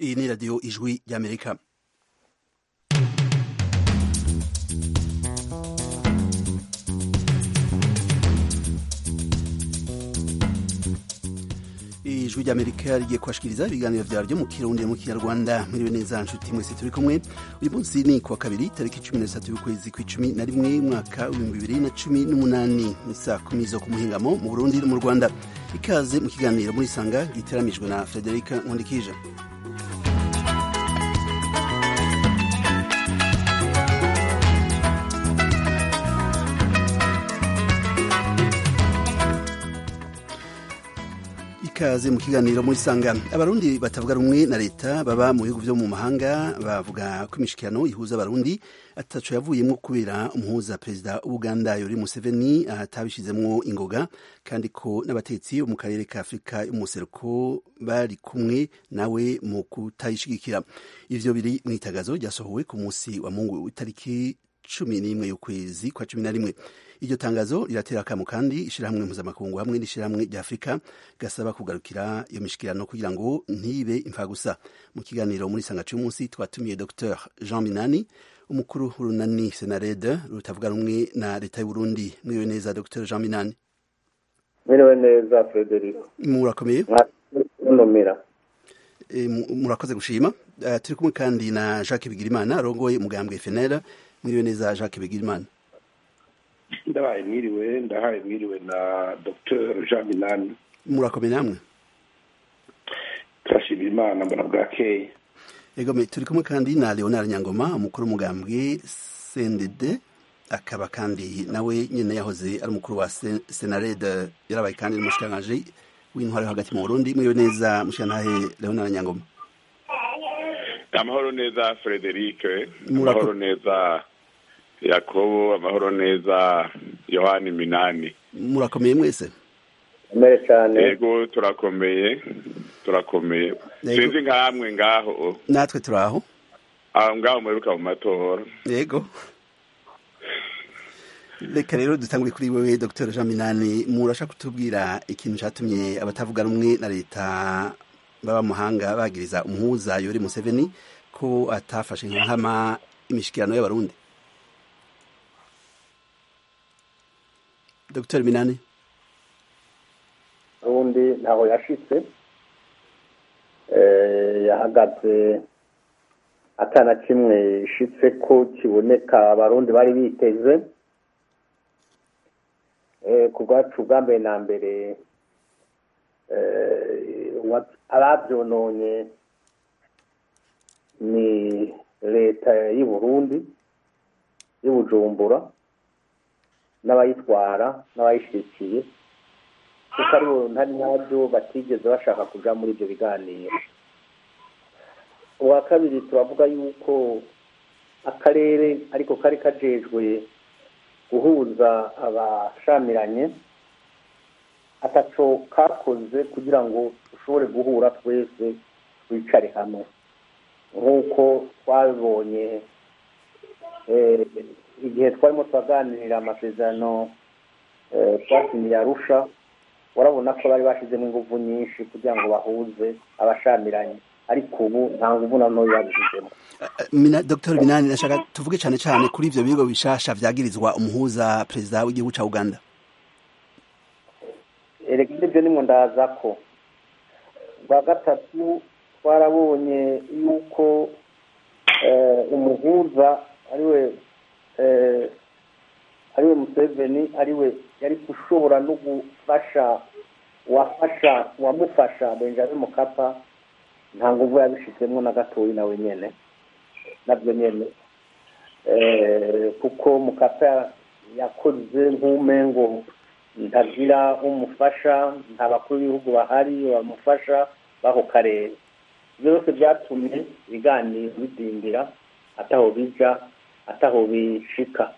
iyi ni radiyo ijwi ry'amerika ijwi ry'amerika rigiye kubashikiriza ibiganiro vyaryo mu kirundi mu kinyarwanda mwiriwe neza nshuti mwese turi kumwe uyu munsi ni kuwa kabiri tariki cumi na zitatu y'ukwezi kw'icumi na rimwe mwaka w'ibihumbi bibiri na cumi n'umunani ni saa kumi zo ku muhingamo mu burundi no mu rwanda ikaze mu kiganiro muri sanga giteramijwe na frederica nkundikije ikaze mu kiganiro muri sanga abarundi batavuga rumwe na leta baba mu bihugu vyo mu mahanga bavuga ko imishikirano ihuza abarundi ataco yavuyemwo kubera umuhuza perezida w'uganda yori museveni atabishizemwo ingoga kandi ko n'abatetsi bo mu karere ka afurika y'umuseruko bari kumwe nawe mu kutayishigikira ivyo biri mw'itagazo ryasohowe ku musi wa mungu w'itariki cumi n'imwe y'ukwezi kwa cumi na rimwe iryo tangazo riratera akamo kandi ishirahamwe mpuzamakungu hamwe n'ishirahamwe rya afurika gasaba kugarukira iyo mishikirano kugira ngo ntibe imfagusa mu kiganiro muri sanga c'umunsi twatumiye dr jean minani umukuru w'urunani senarede rutavuga rumwe na leta y'uburundi mwiriwe neza dr jean minani mwiriwe neza frederico murakomeye numira e, murakoze gushima uh, turi kumwe kandi na jacques bigirimana arongoye umugambwe fenera mwiriwe neza jacques bigirimana ndabaye mwiriwe ndahaye mwiriwe na dr jean minani murakomeye namwe turashimira imana mbona bwakeye egome turi kumwe kandi na leonard nyangoma umukuru w'umugambwe cndd akaba kandi nawe nyene yahoze ari umukuru wa senarede yarabaye kandi n'umushikiranganji w'intwaro yo hagati mu burundi mwiriwe neza mushikirantahe leonard nyangoma amahoro neza frederic Murako- amahoro neza yakobo amahoro neza yohani minani murakomeye mwese umere cyane yego turakomeye turakomeye Yego. sinzi nkamwe ngaho natwe turi aho aho ngaho muheruka mu matora yego reka rero dutangure kuri wewe dr jean minani murashaka kutubwira ikintu catumye abatavuga rumwe na leta baba muhanga bagiriza umuhuza yori museveni ko atafashe nkama imishikirano y'abarundi dr minani ubundi ntaho yashitse Eh, yahagaze atana kimwe ishitse ko kiboneka abarundi bari biteze Eh, ku bwacu bwa mbere na mbere eh, wa- abavyononye ni leta y'i burundi y'i bujumbura n'abayitwara n'abayishikiye kuko ari bo ntari nabyo batigeze bashaka kuja muri ibyo biganiro ubwa kabiri turavuga yuko akarere ariko kari kajejwe guhuza abashamiranye ataco kakoze kugira ngo dushobore guhura twese twicare hamwe nk'uko twabibonye eh, igihe twarimo turaganirira amasezerano eh, twasinyiye arusha urabona ko bari bashyizemo ingufu nyinshi kugira ngo bahuze abashamiranye ariko ubu nta nguvu na ntoya babishyizemo Mina, dr minani nashaka tuvuge cane cane kuri ivyo bigo bishasha vyagirizwa umuhuza perezida w'igihugu ca uganda erega ibyo nimwo ndaza ko bwa gatatu twarabonye yuko eh, umuhuza ariwe eh, ariwe museveni ariwe yari gushobora no gufasha wafasha wamufasha benjamin mukapa nta nguvu yabishizemo na gatoyi nawe nyene nabyo nyene Eh, kuko mukapa yakoze nk'umengo ntagira umufasha nta bakuru b'ibihugu bahari bamufasha b'ako karere ibyo byose byatumye ibiganiro bidindira ataho bija ataho bishika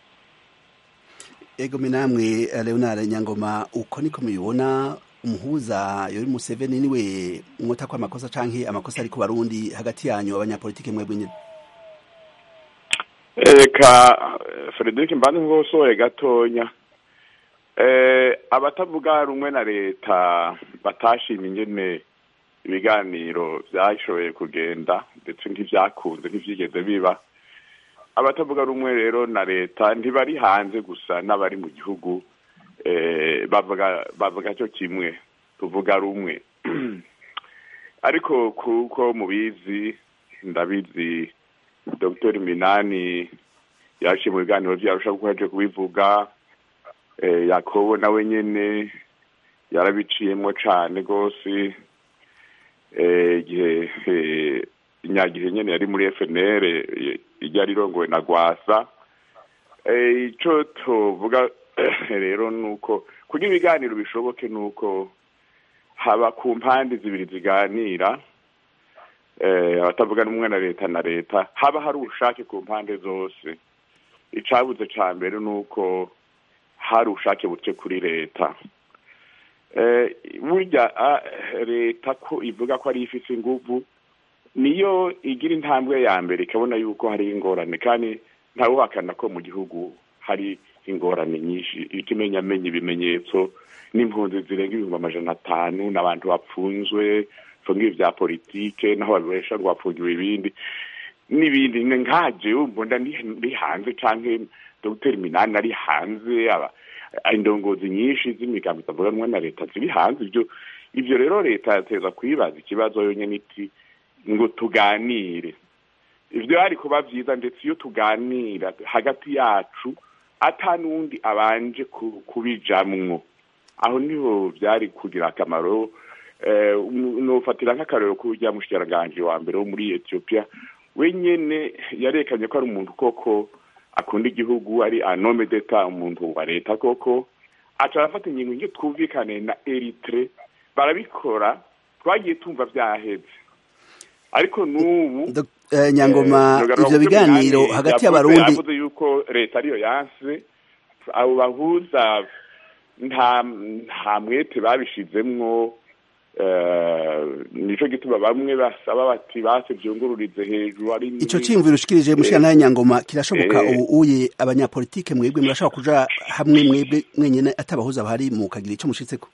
ego namwe leonard nyangoma uko niko mubibona umuhuza yori museveni niwe mwota ko amakosa canke amakosa ari ku barundi hagati yanyu abanyapolitike mwebwe nyene reka frederic mbanze nkosoye gatonya eh abatavuga rumwe na leta batashima ingene ibiganiro byashoboye kugenda ndetse ntibyakunze ntibyigeze biba abatavuga rumwe rero na leta ntibari hanze gusa n'abari mu gihugu bavuga bavuga cyo kimwe tuvuga rumwe ariko kuko mubizi ndabizi dr minani yaciye mu biganiro byarusha kuko yaje kubivuga yakobo nawe nyine yarabiciyemo cyane rwose igihe inyagihe nyine yari muri fnr ryari rirongowe na gwasa icyo tuvuga rero ni uko kugira ibiganiro bishoboke ni uko haba ku mpande zibiri ziganira abatavuga n'umwe na leta na leta haba hari ubushake ku mpande zose icyabuze cya mbere ni uko hari ubushake buke kuri leta burya leta ko ivuga ko ari ifite ingufu niyo igira intambwe ya mbere ikabona yuko hari ingorane kandi ntawuhakana ko mu gihugu hari ingorane nyinshi ikimenyamenya ibimenyetso n'impunzi zirenga ibihumbi amajana atanu n'abantu bapfunzwe fungiwe bya politike naho babesha ngo bafungiwe ibindi n'ibindi nkaje mbona ndi hanze cyangwa dogiteri minani ari hanze indongozi nyinshi z'imigambi itavuga rumwe na leta ziri hanze ibyo ibyo rero leta yateza kwibaza ikibazo yonyine iti ngo tuganire ibyo hari kuba byiza ndetse iyo tuganira hagati yacu ata n'undi abanje kubijamwo aho niho byari kugira akamaro nufatira nk'akarero k'ujya mushyiranganje wa mbere wo muri etiyopiya wenyine yarekanye ko ari umuntu koko akunda igihugu ari anome deta umuntu wa leta koko aca arafata ingingo iyo twumvikane na eritre barabikora twagiye tumva byaheze ariko n'ubu nyangoma ibyo biganiro hagati y'abarundi yavuze yuko leta ariyo yanse abo bahuza nta nta mwete babishizemwo nico gituma bamwe basaba bati base byungururize hejuru ari ico cimviro ushikirije mushika naye nyangoma kirashoboka ubu uye abanyapolitike mwebwe murashobora kuja hamwe mwebwe mwenyene atabahuza bahari mukagira ico mushitseko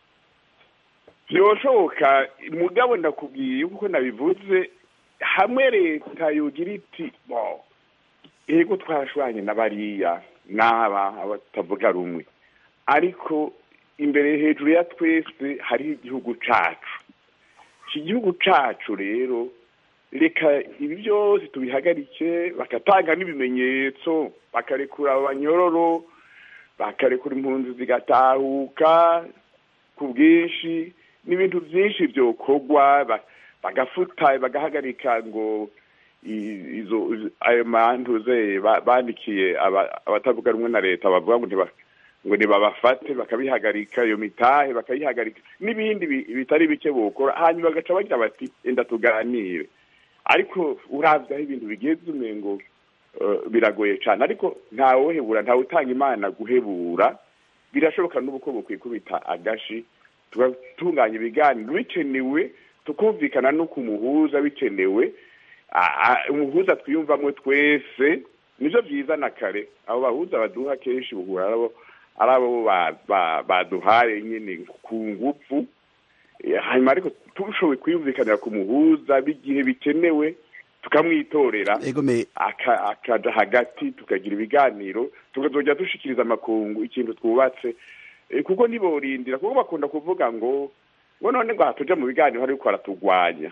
byoshoboka mugabo ndakubwiye kuko nabivuze hamwe leta yogira iti bo ego twarashwanye na bariya n'aba abatavuga rumwe ariko imbere hejuru ya twese hariho igihugu cacu iki gihugu cacu rero reka ibi byose tubihagarike bagatanga n'ibimenyetso bakarekura abanyororo bakarekura impunzi zigatahuka ku bwinshi n'ibintu byinshi byokorwa bagafuta bagahagarika ngo izo ayo mantuze bandikiye abatavuga rumwe na leta bavuga ngo ngo ntibabafate bakabihagarika iyo mitahe bakayihagarika n'ibindi bitari bike bukora hanyuma bagaca bagira bati enda tuganire ariko uravye aho ibintu bigeze umengo biragoye cyane ariko ntawohebura ntawe utanga imana guhebura birashoboka n'ubu ko bukwikubita agashi tugatunganya ibiganiro bikenewe tukumvikana no ku muhuza bikenewe umuhuza twiyumvamo twese nibyo byiza na kare abo bahuza baduha kenshi buhura arabo ari abo baduhaye nyine ku ngufu hanyuma ariko turushoboye kwiyumvikanira ku muhuza b'igihe bikenewe tukamwitorera akaja hagati tukagira ibiganiro tukazongera dushikiriza amakungu ikintu twubatse kuko ntiborindira kuko bakunda kuvuga ngo ngo none ngo hatuja mu biganiro ariko baratugwanya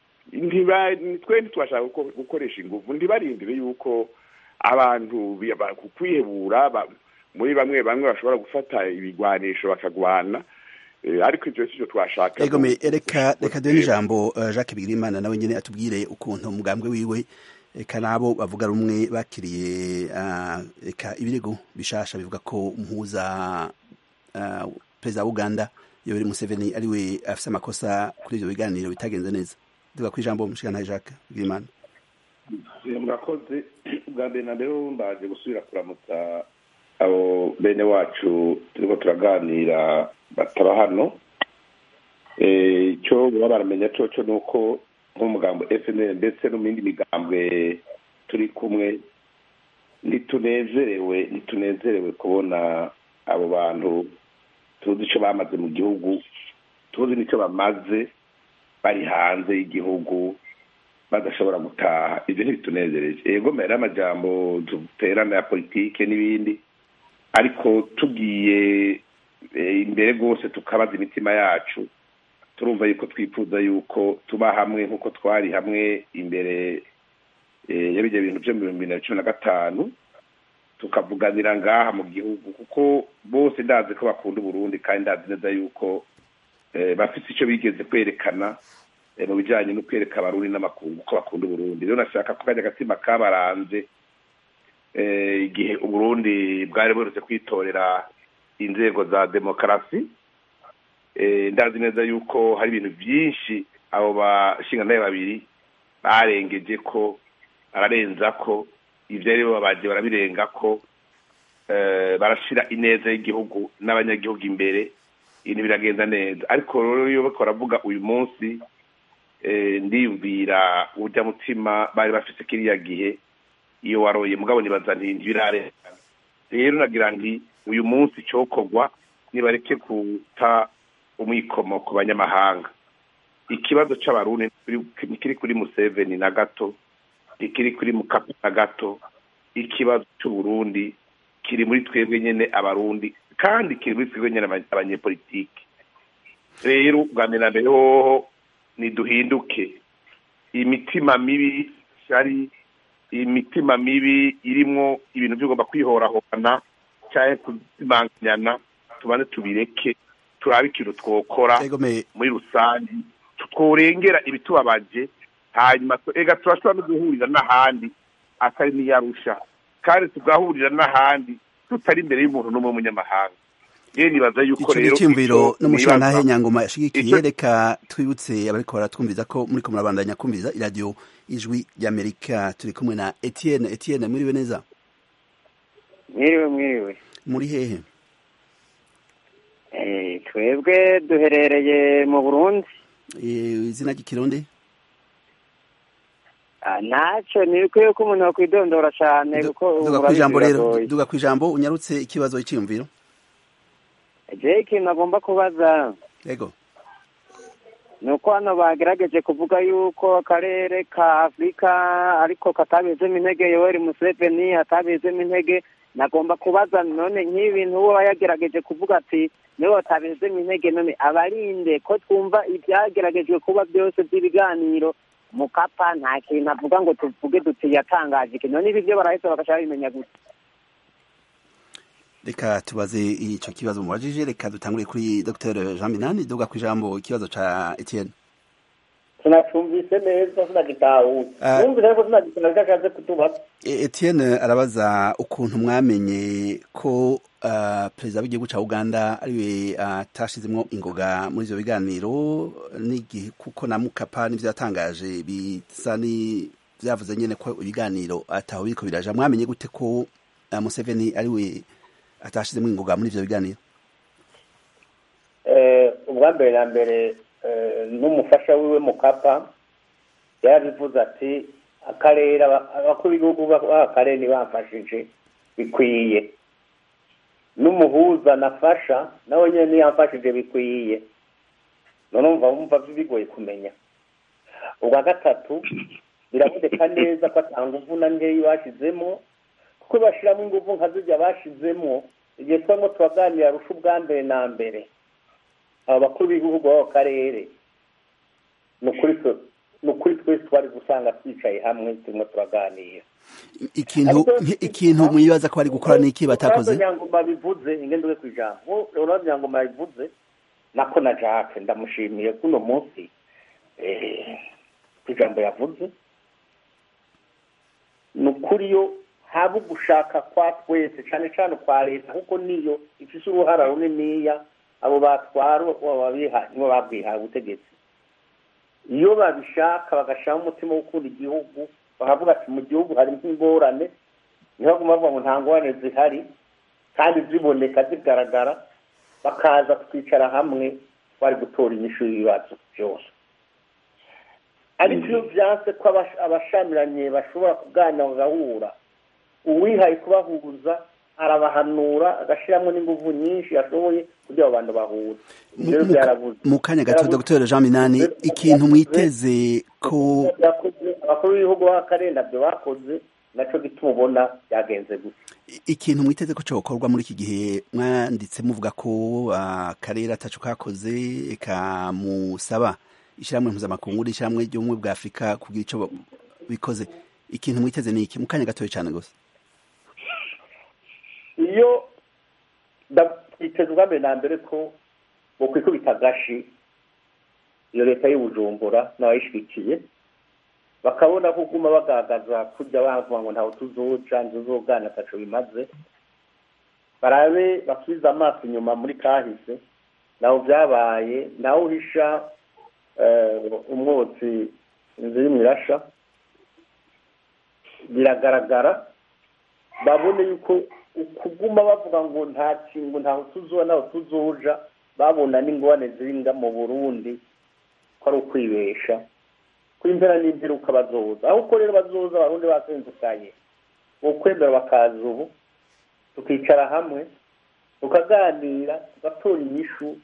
twe ntitubashaka gukoresha ingufu ntibarindire yuko abantu kwihebura muri bamwe bamwe bashobora gufata ibigwanisho bakagwana ariko ibyo si byo twashaka egome reka reka duhe n'ijambo jacques bigirimana nawe nyine atubwire ukuntu umugambwe wiwe reka nabo bavuga rumwe bakiriye reka ibirego bishasha bivuga ko umuhuza perezida wa uganda yoweri museveni ariwe afite amakosa kuri ibyo biganiro bitagenze neza tuvuga ku ijambo mushikana jacques bigirimana murakoze bwa mbere na mbere mbaje gusubira kuramutsa abo bene wacu turiko turaganira bataba hano icyo baba baramenya coco ni uko nk'umugambo fnl ndetse no mu yindi migambwe turi kumwe ntitunezerewe ntitunezerewe kubona abo bantu tuzi icyo bamaze mu gihugu tuzi n'icyo bamaze bari hanze y'igihugu badashobora gutaha ibyo ntibitunezereje yego mbere y'amajambo duterana ya politike n'ibindi ariko tugiye imbere rwose tukabaza imitima yacu turumva yuko twifuza yuko tuba hamwe nk'uko twari hamwe imbere y'ibyo bintu byo mu bihumbi bibiri na cumi na gatanu tukavuganira ngaha mu gihugu kuko bose ndazi ko bakunda uburundi kandi ndazi neza yuko bafite icyo bigeze kwerekana mu bijyanye no kwereka abarundi n'amakungu ko bakunda uburundi rero nashaka ko kajya agatima kabaranze igihe uburundi bwari buherutse kwitorera inzego za demokarasi ndazi neza yuko hari ibintu byinshi abo bashingantahe babiri barengeje ko bararenza ko ibyo ari bo babaje barabirenga ko barashyira ineza y'igihugu n'abanyagihugu imbere ibintu biragenda neza ariko rero iyo bariko baravuga uyu munsi ndiyumvira urya mutima bari bafite kiriya gihe iyo waroye mugabo nibaza nti ntibirarenga rero nagira nti uyu munsi cyokorwa nibareke kuta umwikomo ku banyamahanga ikibazo c'abarundi ntikiri kuri museveni na gato ntikiri kuri mukapa na gato ikibazo c'uburundi kiri muri twebwe nyene abarundi kandi kiri muri twebwe nyene abanyepolitike rero bwa mbere na mbere hoho niduhinduke imitima mibi shari imitima mibi irimwo ibintu by'ugomba kwihorahorana cyangwa kuzimanganyana tubanze tubireke turabe ikintu twokora muri rusange tworengera ibitubabaje hanyuma ega turashobora no guhurira n'ahandi atari n'iyarusha kandi tugahurira n'ahandi tutari imbere y'umuntu n'umwe w'umunyamahanga rero nibaza yuko rero icyumviro n'umushingantahe nyangoma yashigikiye reka twibutse abariko baratwumviza ko muriko murabandanya kumviriza iradiyo ijwi ry'amerika turi kumwe na etienne etienne mwiriwe neza mwiriwe mwiriwe muri hehe twebwe duherereye mu burundi izina ry'ikirundi ntacyo ntibikwiye ko umuntu yakwidondora cyane kuko duga ku ijambo rero duga ku ijambo unyarutse ikibazo cyiyumviro jewe ikintu agomba kubaza yego ni uko hano bagerageje kuvuga yuko akarere ka afurika ariko katabizemo intege yoweri museveni atabizemo intege nagomba kubaza none nk'ibintu uwo yagerageje kuvuga ati niwe batabizemo intege none abarinde ko twumva ibyageragejwe kuba byose by'ibiganiro mukapa nta kintu avuga ngo tuvuge duti yatangaje ikintu none ibi byo barahise bagashaka bimenya gusa reka tubaze icyo kibazo mubajije reka dutangure kuri dr jean minani duga ku ijambo ikibazo ca etienne sinacumvise neza sinagitahuye numvise ariko sinagitahuye icyo ashatse kutubaza etienne arabaza ukuntu mwamenye ko perezida w'igihugu cya uganda ariwe atashizemo ingoga muri ibyo biganiro n'igihe kuko na mukapa n'ibyo yatangaje bisa byavuze nyine ko ibiganiro ataho biriko biraja mwamenye gute ko museveni ariwe atashizemo ingoga muri ibyo biganiro ubwa mbere na mbere n'umufasha wiwe mukapa yarabivuze ati akarere abakuru b'igihugu b'akarere ntibamfashije bikwiye n'umuhuza nafasha nawe nyine ntiyamfashije bikwiye none wumva wumva bigoye kumenya ubwa gatatu biraboneka neza ko atanga imvuna nkeya bashyizemo kuko bashyiramo ingufu nka zijya bashyizemo igihe turimo turaganira rusha ubwa mbere na mbere aba bakuru b'igihugu b'ako karere ni ukuri twese twari gusanga twicaye hamwe turimo turaganira ikintu ikintu mwibaza ko bari gukora n'iki batakoze nyangoma bivuze ingendo ku ijambo urabona nyangoma bivuze nako na jacques ndamushimiye kuno munsi ku ijambo yavuze ni ukuri yo haba ugushaka kwa twese cyane cyane kwa leta kuko niyo ifite uruhara runiniya abo batwara nibo babwihaye ubutegetsi iyo babishaka bagashyiraho umutima wo gukunda igihugu bakavuga ati mu gihugu harimo ingorane niho baguma bavuga ngo nta ngorane zihari kandi ziboneka zigaragara bakaza twicara hamwe bari gutora inyishu y'ibibazo byose ariko iyo byanse ko abashamiranye bashobora kuganira bagahura uwihaye kubahuza arabahanura agashyiramo n'ingufu nyinshi ashoboye kugira abo bantu bahure Mu- rero mu- byarabuze mu kanya gato Byarabuze. dr jean minani ikintu mwiteze ko Byakoze, abakuru b'ibihugu b'akarere nabyo bakoze nacyo gituma ubona byagenze gusa ikintu mwiteze ko cyokorwa muri iki gihe mwanditse muvuga ko akarere ataco kakoze kamusaba ishyirahamwe mpuzamakungu n'ishyirahamwe ry'ubumwe bwa afurika kugira ico bikoze ikintu mwiteze ni iki mu kanya gatoya cyane gusa iyo twiteze ubwa mbere na mbere ko bokwikubita agashi iyo leta y'ubujumbura n'abayishyigikiye bakabona ko uguma bagaragaza kujya bavuga ngo ntawe tuzoca ntuzogana ataco bimaze barabe basubize amaso inyuma muri kahise naho byabaye nawe uhisha umwotsi inzu irimo irasha biragaragara babone yuko kuguma bavuga ngo nta kingo ntaho tuzuba ntaho tuzuja babona n'ingorane ziri mu burundi ko ari ukwibesha ko impera n'imperuka bazoza aho uko rero bazoza abarundi basenzukaye ukwemera bakaza ubu tukicara hamwe tukaganira tugatora inyishu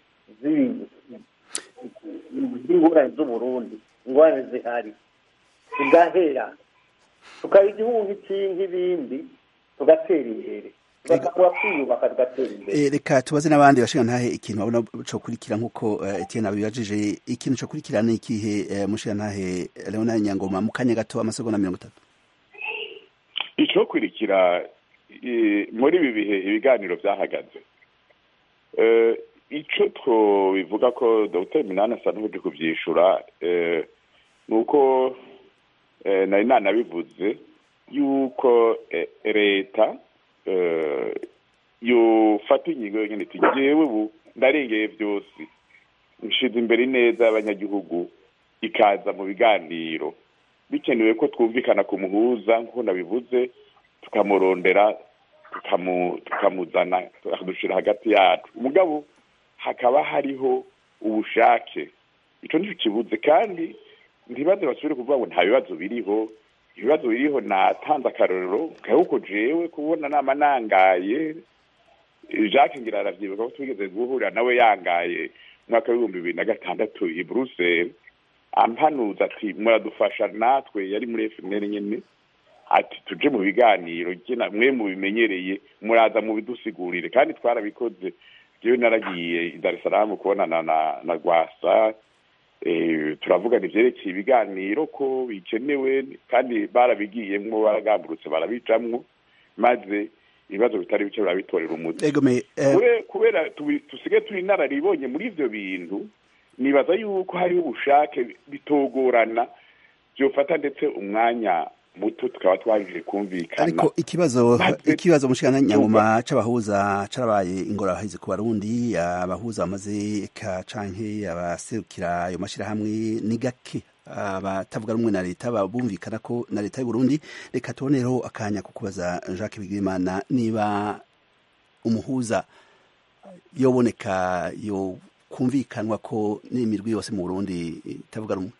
z'ingorane z'uburundi ingorane zihari tugahera tukaba igihugu nk'ibindi tugatera imbere tugatangura kwiyubaka tugatera imbere reka tubaze n'abandi bashinga ntahe ikintu babona cyo kurikira nk'uko Etienne abibajije ikintu cyo kurikira ni ikihe mushinga ntahe Leonard Nyangoma mu kanya gato amasegonda mirongo itatu icyo kurikira muri ibi bihe ibiganiro byahagaze icyo twobivuga ko dr minani asa n'uje kubyishyura ni uko nari nanabivuze yuko leta yofata ingingo yonyine iti ngewe ubu ndarengeye byose nshize imbere neza y'abanyagihugu ikaza mu biganiro bikenewe ko twumvikana ku muhuza nk'uko nabivuze tukamurondera tukamuzana tukadushyira hagati yacu umugabo hakaba hariho ubushake icyo nicyo kibuze kandi ntibaze basubire kuvuga ngo nta bibazo biriho ibibazo biriho natanze akarorero kahuko jewe kubona nama nangaye jacques ngira aravyibuka ko twigeze guhurira nawe yangaye umwaka w'ibihumbi bibiri na gatandatu i bruxelles ampanuza ati muradufasha natwe yari muri fmr nyene ati tuje mu biganiro mwe mubimenyereye muraza mubidusigurire kandi twarabikoze jewe naragiye i dar es salaam kubonana na, na rwasa turavugana ivyerekeye ibiganiro ko bikenewe kandi barabigiyemwo baragamburutse barabijamwo maze ibibazo bitari bike barabitorera umuti kubera tusigaye turi inararibonye muri ivyo bintu nibaza yuko hariho ubushake bitogorana vyofata ndetse umwanya muto tukaba twajije kumvikana ariko ikibazo ikibazo mushikana nyangoma c'abahuza carabaye ingorabahizi ku barundi abahuza bamaze ka canke abaserukira ayo mashirahamwe ni gake abatavuga rumwe na leta babumvikana ko na leta y'u Burundi reka tubonereho akanya ko kubaza Jacques Bigimana niba umuhuza yoboneka yo kumvikanwa ko n'imirwi yose mu Burundi itavuga rumwe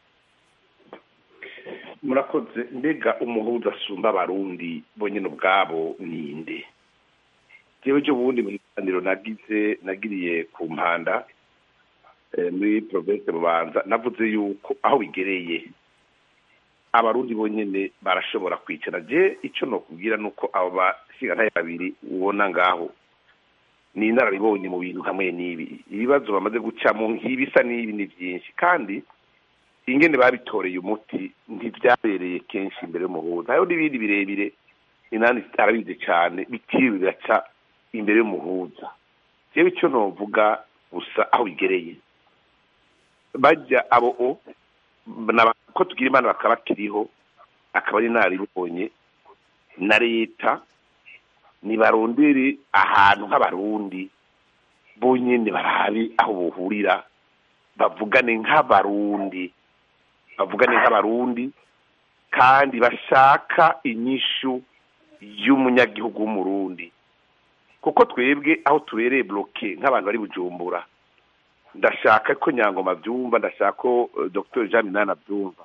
murakoze mbega umuhuza asumba abarundi bonyine ubwabo ninde jewe jo bundi mu biganiro nagize nagiriye ku mpanda muri province bubanza navuze yuko aho bigereye abarundi bonyine barashobora kwicara je icyo nokubwira ni uko abo bashingantahe babiri ubona ngaho ni inararibonye mu bintu hamwe n'ibi ibibazo bamaze gucamo nk'ibisa n'ibi ni byinshi kandi ingene babitoreye umuti ntibyabereye kenshi imbere y'umuhuza hariho n'ibindi birebire inani arabizi cyane bitiriwe bigaca imbere y'umuhuza yewe icyo novuga gusa aho bigereye bajya abo o ko tugira imana bakaba bakiriho akaba ari naribonye na leta nibarondere ahantu nk'abarundi bonyine barabe aho buhurira bavugane nk'abarundi bavugane nk'abarundi kandi bashaka inyishu y'umunyagihugu w'umurundi kuko twebwe aho tubereye bloke nk'abantu bari bujumbura ndashaka ko nyangoma byumva ndashaka ko dr jean minani abyumva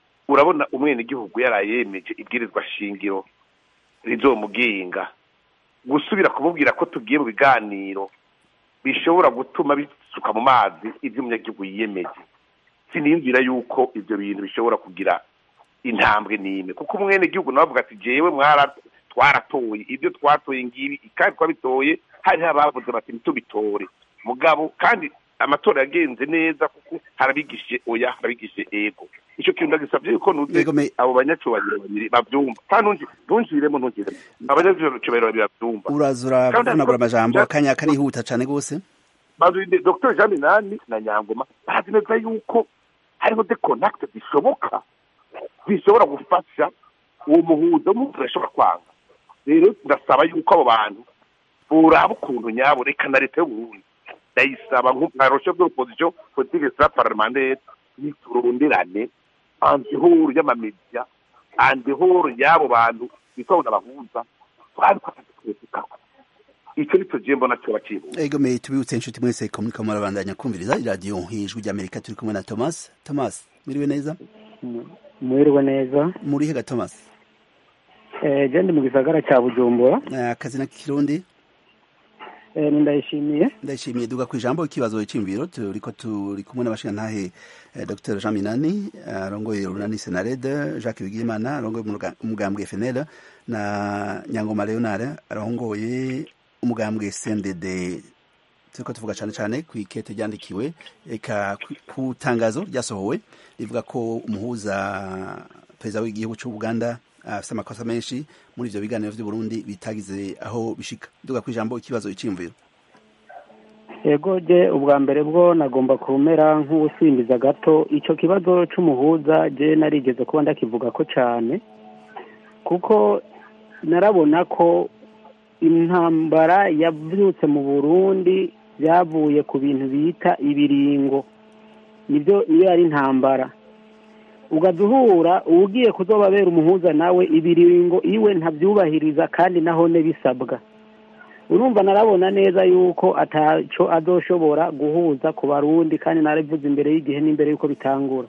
urabona umwenegihugu yarayemeje ibwirizwa shingiro rizomugenga gusubira kumubwira ko tugiye mu biganiro bishobora gutuma bisuka mu mazi ibyo umunyagihugu yiyemeje siniyumvira yuko ibyo bintu bishobora kugira intambwe n'imwe kuko umwenegihugu nawe avuga ati jewe mwara twaratoye ibyo twatoye ngibi kandi twabitoye hariho abavuze bati ntitubitore mugabo kandi amatora yagenze neza kuko harabigishije oya harabigishije ego icyo kintu ndagisabye yuko nuze Yego, me- abo banyacyubahiro babiri babyumva kandi ntungi- ntunjiremo ntungiremo abanyacyubahiro babiri babyumva uraza Kandi uravunagura ariko- amajambo akanya karihuta cane gose bazinde dr jean minani na nyangoma bazi neza yuko hariho de contact zishoboka zishobora gufasha uwo muhuza w'umuntu ashobora kwanga rero ndasaba yuko abo bantu buraba ukuntu nyabo reka na leta y'uburundi ndayisaba nkarosho bw'opposition politique stra parlementaire nituronderane andihoro y'amamediya andihoro y'abo bantu bitwabona abahuza twabikoze twezekako icyo nicyo gihe mbona cyoba kihuza ego me tubibutse inshuti mwese ko muriko murabandanya kumviriza iradiyo ijwi ry'amerika turi kumwe na thomas thomas miriwe neza mwiriwe neza muri hega thomas eh je ndi mu gisagara cya bujumbura Eh, akazi na kirundi eh ni ndayishimiye ndashimiye duga ku ijambo ikibazo cy'imviro turiko turi kumwe n'abashingantahe eh, dr jean minani arongoye urunani senarede jacques bigimana arongoye umuga- umugambwe fnl na nyangoma leonard arongoye umugambwe cndd turiko tuvuga cyane cyane ku ikete ryandikiwe eka ku- ku tangazo ryasohowe rivuga ko umuhuza perezida w'igihugu cy'ubuganda afite amakosa menshi muri ivyo biganiro vy'uburundi bitagize aho bishika duga ku ijambo ikibazo iciyumviro yego je ubwa mbere bwo nagomba kumera nk'ubusimbiza gato ico kibazo c'umuhuza je narigeze kuba ndakivuga ko cane kuko narabona ko intambara yavyutse mu burundi byavuye ku bintu bita ibiringo nibyo niyo yari intambara ugaza uhura ugiye kuzobabera umuhuza nawe ibiringo iwe ntabyubahiriza kandi nahone bisabwa urumva narabona neza yuko ataco azoshobora guhuza ku barundi kandi narabivuze imbere y'igihe n'imbere y'uko bitangura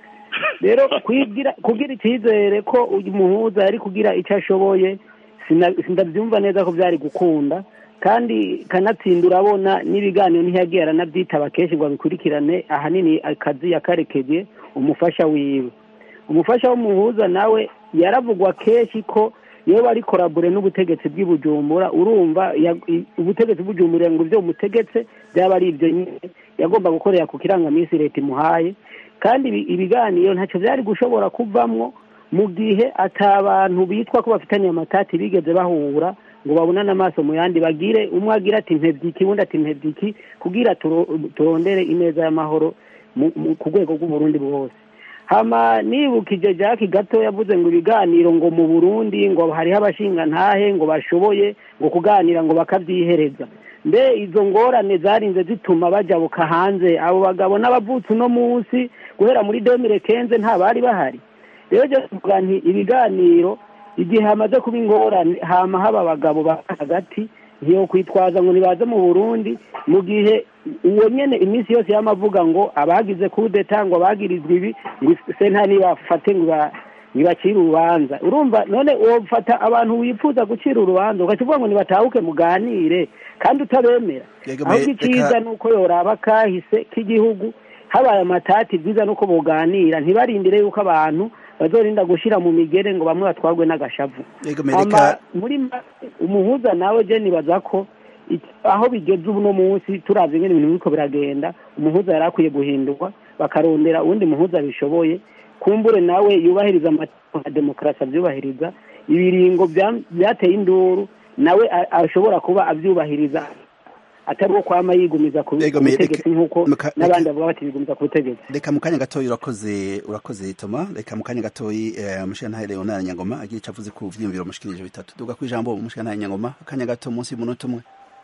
rero kwigira kugira icyizere ko uyu muhuza yari kugira icyo ashoboye sina- sindabyumva neza ko byari gukunda kandi kanatsinda urabona n'ibiganiro ntiyagiye aranabyitaba kenshi ngo abikurikirane ahanini akazi yakarekeje umufasha wiwe umufasha w'umuhuza nawe yaravugwa kenshi ko iyo bari korabure n'ubutegetsi bw'i Bujumbura urumva ya- i- ubutegetsi bw'ubujumbura ngo ibyo umutegetse byaba ari ibyo nyine yagomba gukorera ku kirangaminsi leta imuhaye kandi ibi- ibiganiro ntacyo byari gushobora kuvamwo mu gihe atabantu bitwa ko bafitanye amatati bigeze bahura ngo babonane amaso mu yandi bagire umwe agira ati mpebyi undi ati mpebyi kugira turo- turondere ineza y'amahoro mu- mu- ku rwego rw'uburundi bwose hama nibukije Jack gato yavuze ngo ibiganiro ngo mu Burundi ngo hariho abashingantahe ngo bashoboye ngo kuganira ngo bakavyihereza mbe izo ngorane zarinze zituma bajabuka hanze abo bagabo n'abavutse uno munsi guhera muri 2015 nta bari bahari rero je kuvuga nti ibiganiro igihe hamaze kuba ingorane hama haba abagabo ba hagati ntiyo kwitwaza ngo nibaze mu Burundi mu gihe uwo nyene iminsi yose yamavuga ngo abagize kudeta ngo abagirizwa ibi ngo senta nibafate ngo ba- nibacire urubanza urumva none wofata abantu wifuza gucira urubanza ukakivuga ngo nibatahuke muganire kandi utabemera Yego, ahubwo me- icyiza reka- ni uko yoraba kahise k'igihugu habaye amatati byiza nuko boganira ntibarindire yuko abantu bazorinda gushira mu migere ngo bamwe batwarwe n'agashavu Yego, me- Hama reka muri make umuhuza nawe je nibaza ko iki- aho bigeze uno munsi turavye ingene ibintu biriko biragenda umuhuza yari akwiye guhindurwa bakarondera uwundi muhuza bishoboye kumbure nawe yubahiriza amategeko ya demokarasi avyubahiriza ibiringo bya- byateye induru nawe a- ashobora kuba avyubahiriza atari uwo kwama yigumiza ku Yego, ku me- butegetsi reka- nk'uko muka- n'abandi reka- bavuga bati bigumiza ku butegetsi reka mu kanya gatoyi urakoze urakoze toma reka mu kanya gatoyi eh, umushingantahe leonard nyangoma agira ico avuze ku vyiyumviro mushikirije bitatu duga ku ijambo umushingantahe nyangoma akanya gato munsi y'umunota umwe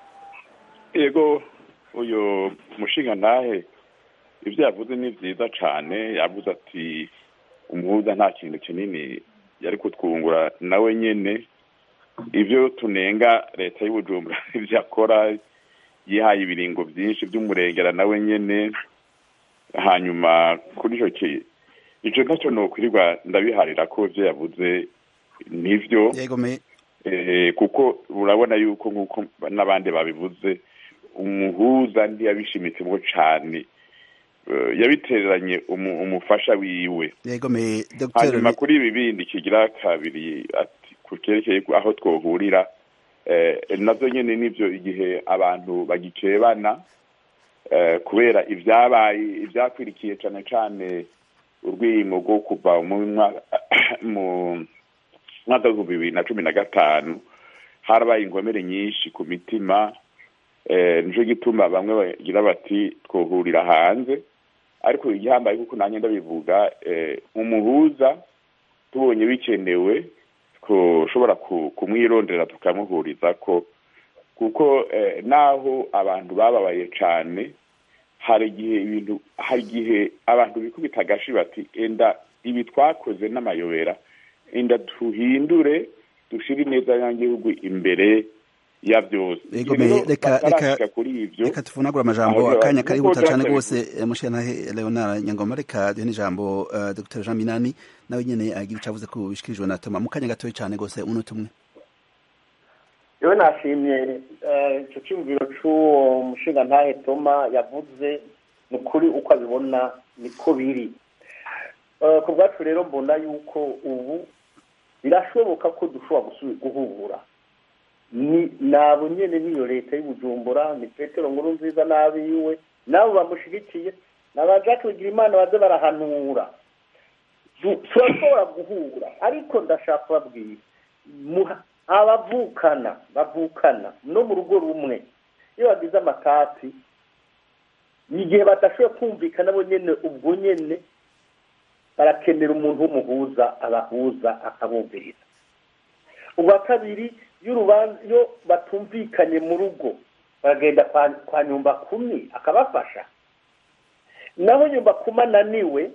yego uyu mushinga ntahe ibyo yavuze ni byiza cyane yavuze ati umuhuza nta kintu kinini yari kutwungura nawe nyine ibyo tunenga leta y'ubujumbura ibyo akora yihaye ibiringo byinshi by'umurengera nawe nyine hanyuma kuri icyo ki icyo ntacyo ni ukwirirwa ndabiharira ko ibyo yavuze nibyo yego me Eh, kuko urabona yuko nk'uko n'abandi babivuze umuhuza ntiyabishimitsemo cane Eh, yabitereranye umu- umufasha wiwe yego me dr hanyuma kuri ibi bindi kigira kabiri ati ku cyerekeye aho twohurira eh, navyo nyene nivyo igihe abantu bagikebana eh, kubera ivyabaye ivyakwirikiye cane cane urwimo rwo kuva mu mwa- mu mwaka w'ibihumbi bibiri na cumi na gatanu harabaye ingomere nyinshi ku mitima eh, nico gituma bamwe bagira bati twohurira hanze ariko igihambaye kuko nanjye ndabivuga eh, umuhuza tubonye bikenewe ushobora kumwirondera tukamuhuriza ko kuko eh, naho abantu bababaye cyane hari igihe ibintu hari igihe abantu bikubita agashi bati enda ibi twakoze n'amayobera enda tuhindure dushire ineza y'agihugu imbere ya byose Ego me reka reka kuri ivyo reka tuvunagura amajambo Aho akanya nkuko karihuta cyane Jack rwose mushyantahe Leonard Nyangoma reka duhe n'ijambo uh, Dr Jean Minani nawe nyene agira icyo avuze ku bishikirijwe na Toma mu kanya gatoya cyane rwose umunota umwe yewe nashimye eh, icyo cyumviro cy'uwo mushinga ntahe toma yavuze ni ukuri uko abibona niko biri Eh, ku bwacu rero mbona yuko ubu birashoboka ko dushobora gusubira guhura ni nabo nyene niyo leta y'ubujumbura ni petero nkuru nziza n'abiwe nabo bamushigikiye na ba jacques bigirimana baze barahanura Du- turashobora guhura ariko ndashaka kubabwira muha- abavukana bavukana no mu rugo rumwe iyo bagize amatati ni igihe badashoboye kumvikana bo nyene ubwo nyene barakenera umuntu w'umuhuza abahuza akabumviriza ubwa kabiri iyo urubanza iyo batumvikanye mu rugo baragenda kwa, kwa nyumba kumi akabafasha naho nyumba kumi ananiwe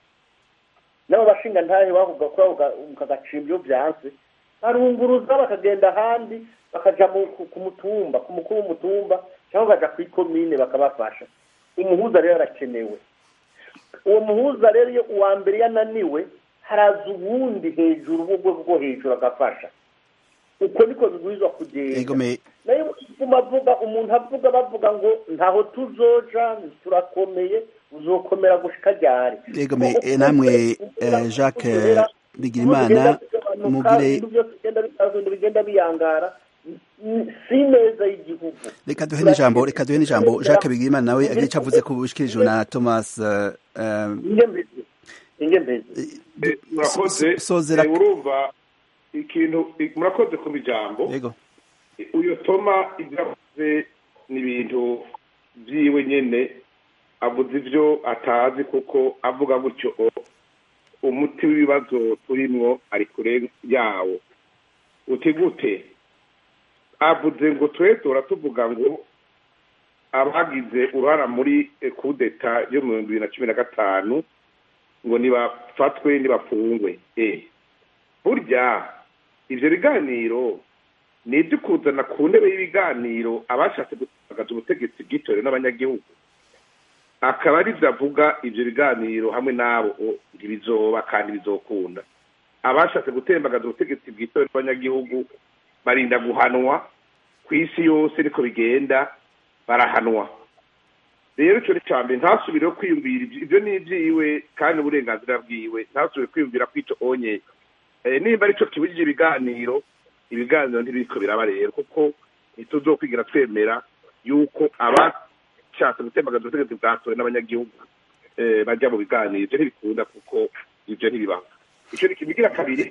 nabo bashinga ntahe bavuga ko bavuga mukagacira ibyo byanze barunguruza bakagenda ahandi bakaja mu- ku ku mutumba ku mukuru w'umutumba cyangwa bakaja ku ikomine bakabafasha umuhuza rero arakenewe uwo muhuza rero iyo uwa mbere yananiwe haraza uwundi hejuru w'urwego rwo hejuru agafasha uko niko bibwirizwa kugenda Ego me nayo guma avuga umuntu avuga bavuga ngo ntaho tuzoja turakomeye uzokomera gushika ryari Ego me eh, namwe eh, Jacques eh, Bigirimana mugire ibintu byose bigenda bitaza ibintu bigenda biyangara n- si neza y'igihugu reka duhe n'ijambo reka duhe n'ijambo Jacques Bigirimana nawe agira icyo avuze ku bishikirijwe na Thomas eh, eh, inge mbese inge mbese Eh, murakoze so- sozera Eh, urumva ikintu i- murakoze ku bijambo yego uyo toma ibyo avuze ni ibintu byiwe nyene avuze ibyo atazi kuko avuga gutyo o- umuti w'ibibazo turimwo ari kure yawo uti gute avuze ngo twe tora tuvuga ngo abagize uruhara muri eh, kudeta yo mu bihumbi bibiri na cumi na gatanu ngo nibafatwe nibafungwe eh burya ivyo biganiro ni ibyo kuzana ku ntebe y'ibiganiro abashatse gutagaza ubutegetsi bwitorewe n'abanyagihugu akaba ari byo avuga ibyo biganiro hamwe n'abo o, ntibizoba kandi bizokunda abashatse gutembagaza ubutegetsi bwitorewe n'abanyagihugu barinda guhanwa ku isi yose niko bigenda barahanwa rero icyo ni cya mbere ntasubireho kwiyumvira ibyo- ibyo ni ibyiwe kandi uburenganzira bwiwe ntasubire kwiyumvira ko icyo onye Eh, nimba aricyo kibujije ibiganiro ibiganiro ntibiriko biraba rero kuko ntituzokwigira twemera yuko abashatse gutembagaza ubutegetsi bwatowe n'abanyagihugu eh, bajya mu biganiro ibyo ntibikunda kuko ibyo ntibibaho icyo ni kibigira kabiri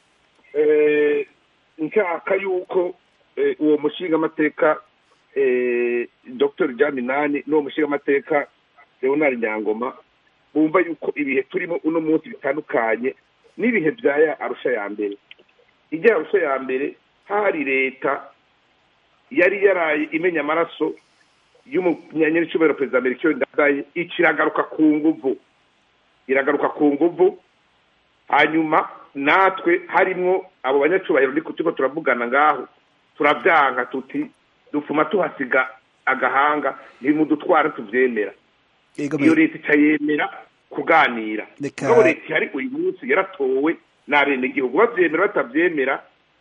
eh, nshaka yuko eh, uwo mushingamateka eh, dr jean minani n'uwo mushingamateka leonard nyangoma bumva yuko ibihe turimo uno munsi bitandukanye n'ibihe bya ya arusha ya mbere ijya arusha ya mbere hari leta yari yaraye imenya amaraso y'umunyanyir'icyubahiro perezida amerika ndadaye ikiragaruka ku nguvu iragaruka ku nguvu hanyuma natwe harimwo abo banyacubahiro niko turiko turavugana ngaho turavyanka tuti dupfuma tuhasiga agahanga ntimudutwara tuvyemera yego iyo me leta icayemera kuganira Reka- mugabo leta ihari uyu munsi yaratowe n'abenegihugu bavyemera batavyemera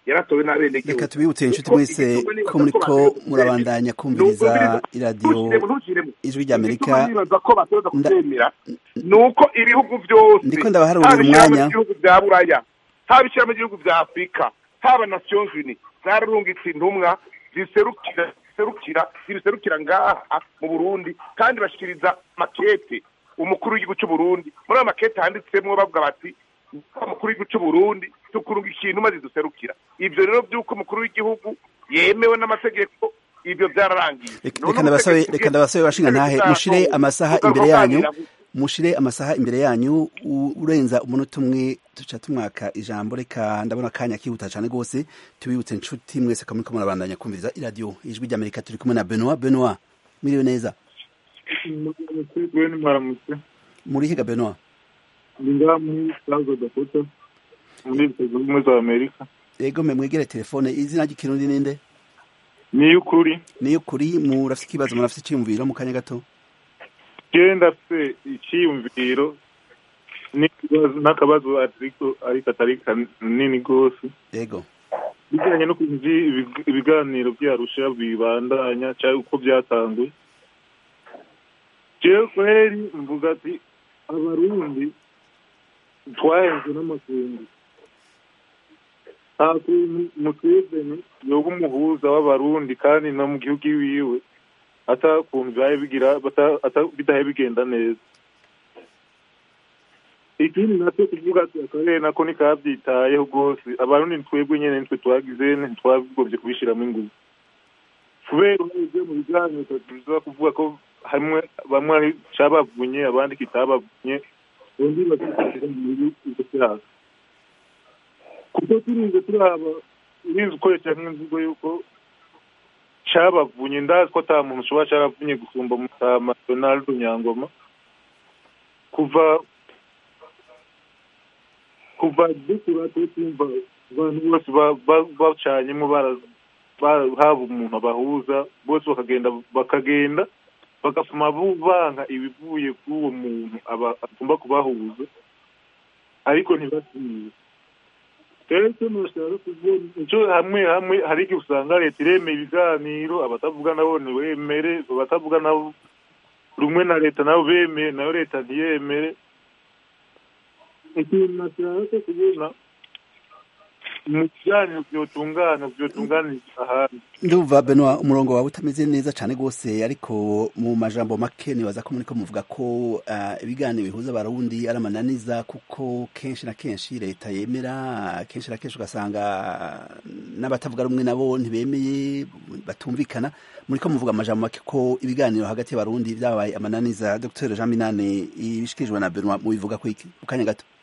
yaratowe n'abenegihugu reka tubibutse inshuti Kuko mwese igituma nibaza ko muriko bategerezwa kuvyemera. murabandanya kumviriza Nubwo biri- iradiyo Ntukiremo, ntukiremo. ijwi rya amerika Igituma nibaza ko bategerezwa Nda- kuvyemera ni uko ibihugu byose Ndiko ndabaharurira haba ishyirahamwe umwanya. ry'ibihugu bya buraya haba ishyirahamwe ry'ibihugu bya afurika haba nations unies zararungitse intumwa ziserukira ziserukira zibiserukira ngaha mu burundi kandi bashikiriza makete umukuru w'igihugu cy'u burundi muri ayo makete handitsemwo bavuga bati umukuru w'igihugu cy'u burundi tukurunga ikintu maze duserukira ibyo rero by'uko umukuru w'igihugu yemewe n'amategeko ibyo byararangiye Reka- None reka ndabasabe ubutegetsi reka ndabasabe bashinga ntahe bw'igihugu mushire cyacu amasaha bugaruka imbere yanyu kuganira mushire amasaha imbere yanyu u- urenza umunota umwe tuca tumwaka ijambo reka ndabona akanya kihuta cyane rwose tubibutse inshuti mwese ko muriko murabandanya kumviriza iradiyo ijwi rya amerika turi kumwe na benoit benoit mwiriwe neza Gwen Maramutse, muri higa benoit ndi ngaha muri South Dakota, muri Leta Zunze Ubumwe za Amerika. yego mwe mwegere telefone izina ry'ikirundi ninde Ni iy'ukuri, niyo kuri murafite ikibazo murafite icyiyumviro mu kanya gato jewe ndafise iciyumviro n'ikibazo- n'akabazo ariko ariko atari kanini rwose yego bijyanye n'ukuntu ivyi- ibig- ibiganiro vy'arusha bibandanya cyangwa uko byatanguye jewe kweri mvuga ati abarundi twahenzwe n'amakungu nta kuntu museveni yoba umuhuza w'abarundi kandi no mu gihugu iwiwe ata kuntu vyaye bigira bata- ata- bidahe bigenda neza ikindi nacyo kuvuga ati akarere nako nikavyitayeho rwose abarundi ntitwebwe nyene nitwe twagize ntitwagobye kubishiramo inguvu kubera urebye mu biganiro tuza kuvuga ko hamwe bamwe ari cabavunye abandi kitabavunye undi bakikira muri ivyo vyaha kuko turinze turaba urinze ukoresha nk'imvugo yuko cabavunye ndazi ko ata muntu ushobora caravunye gusumba mutama donaldo nyangoma kuva kuva dukura tutumva abantu bose ba- ba- bacanyemo bara- ba- haba umuntu abahuza bose bakagenda bakagenda bagasoma banka ibivuye kuri uwo muntu aba- agomba kubahuza ariko ntibasiye rero icyo nushaka kubona icyo hamwe hamwe hari igihe usanga leta iremeye ibiganiro abatavuga nabo ntibemere abatavuga nabo rumwe na leta nabo bemeye nayo leta ntiyemere ikintu nashaka kubona mu biganiro byotungana byotunganiriza ahandi ndumva benoit umurongo wawe utameze neza cyane rwose ariko mu majambo make nibaza ko muriko muvuga ko ah, ibiganiro bihuza abarundi ari amananiza kuko kenshi na kenshi leta yemera kenshi na kenshi ugasanga n'abatavuga rumwe nabo ntibemeye batumvikana muriko muvuga amajambo make ko ibiganiro hagati y'abarundi byabaye amananiza dr jean minane ibishikirijwe na benoit mubivuga ko iki mu kanya gato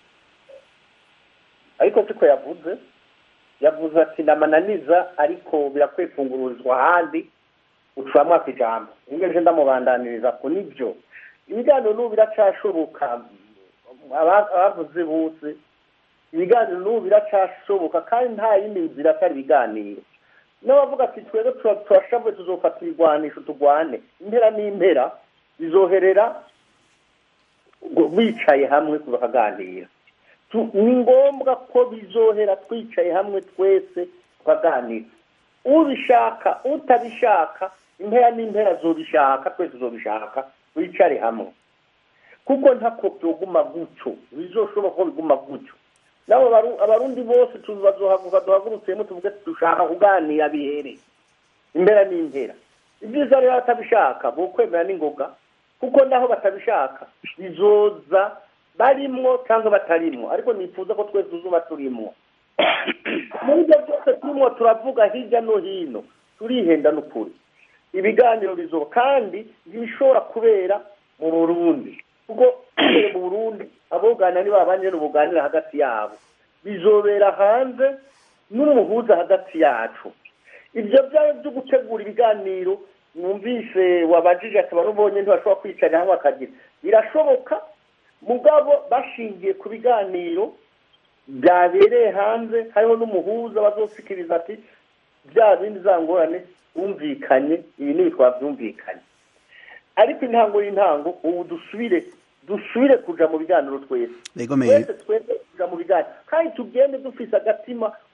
ariko siko yavuze yavuze ati ndamananiza ariko birakwiye kungururizwa ahandi ucamwo ako ijambo ngeje ndamubandaniriza ko nibyo ibiganiro n'ubu biracashoboka aba- abavuze bose ibiganiro n'ubu biracashoboka kandi nta yindi nzira atari ibiganiro n'abavuga ati twebwe tura- turashavuye tuzofata ibigwanisho tugwane impera n'impera bizoherera ngo bicaye hamwe bakaganira Tu- ni ngombwa ko bizohera twicaye hamwe twese tukaganira ubishaka utabishaka impera n'impera zobishaka twese tuzobishaka wicare hamwe kuko ntako byoguma gutyo bizoshoboka ko biguma gutyo nabo abaru- abarundi bose tubazohaguka duhagurutsemo tuvuge ati dushaka kuganira bihere impera n'impera ibyiza rero batabishaka bo kwemera n'ingoga kuko naho batabishaka bizoza barimwo cyangwa batarimwo ariko nifuza ko twese tuzuba turimwo muri ibyo byose turimo turavuga hirya no hino turihenda n'ukuri ibiganiro bizoba kandi bishobora kubera mu burundi kuko kubera mu burundi aboganira ni babanje n'ubuganira hagati yabo bizobera hanze n'umuhuza hagati yacu ibyo byaba byo gutegura ibiganiro numvise wabajije ati barubonye ntibashobora kwicarira hamwe bakagira birashoboka mugabo bashingiye ku biganiro byabereye hanze hariho n'umuhuza bazosikiriza ati bya bindi za ngorane bumvikanye ibi ni twabyumvikanye ariko intango y'intango ubu dusubire dusubire kuja mu biganiro twese Yego, Meya. twese twese kuja mu biganiro kandi tugende dufise agatima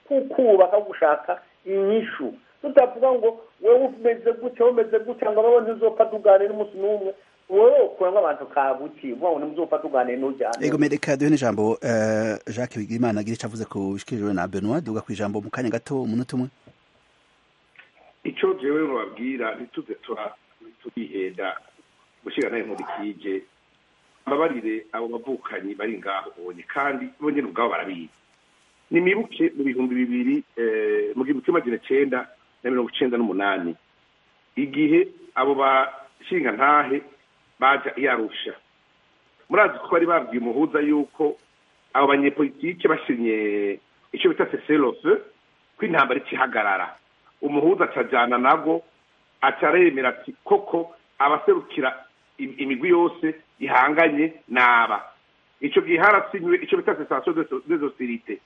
kukubaka gushaka inyishu tutavuga ngo wewe umeze gutya umeze gutya ngo abaho ntizopfa tuganire n'umunsi n'umwe wowe ukuramo abantu kabuki uvuga ngo nimuzopfa tuganire n'ujyane ego mereka duhe n'ijambo eh, jacques bigirimana agira icyo avuze ku bishikirijwe na benoit duga ku ijambo mu kanya gato umunota umwe icyo jewe mubabwira ntituze tura- turihenda gushyira nawe nkurikije mbabarire abo bavukanyi bari ngaho bonye kandi bo nyine ubwabo barabizi nimibuke mu bihumbi bibiri eh, mu gihumbi kimwe magana cyenda na mirongo icyenda n'umunani igihe abo bashinga ntahe baja iyarusha murazi ko bari babwiye umuhuza yuko abo banyepolitike bashinye icyo bita seserofe ko intambara ikihagarara umuhuza acajana nago acaremera ati koko abaserukira im- imigwi yose ihanganye naba ico gihe harasinywe ico bita cessation des hostilités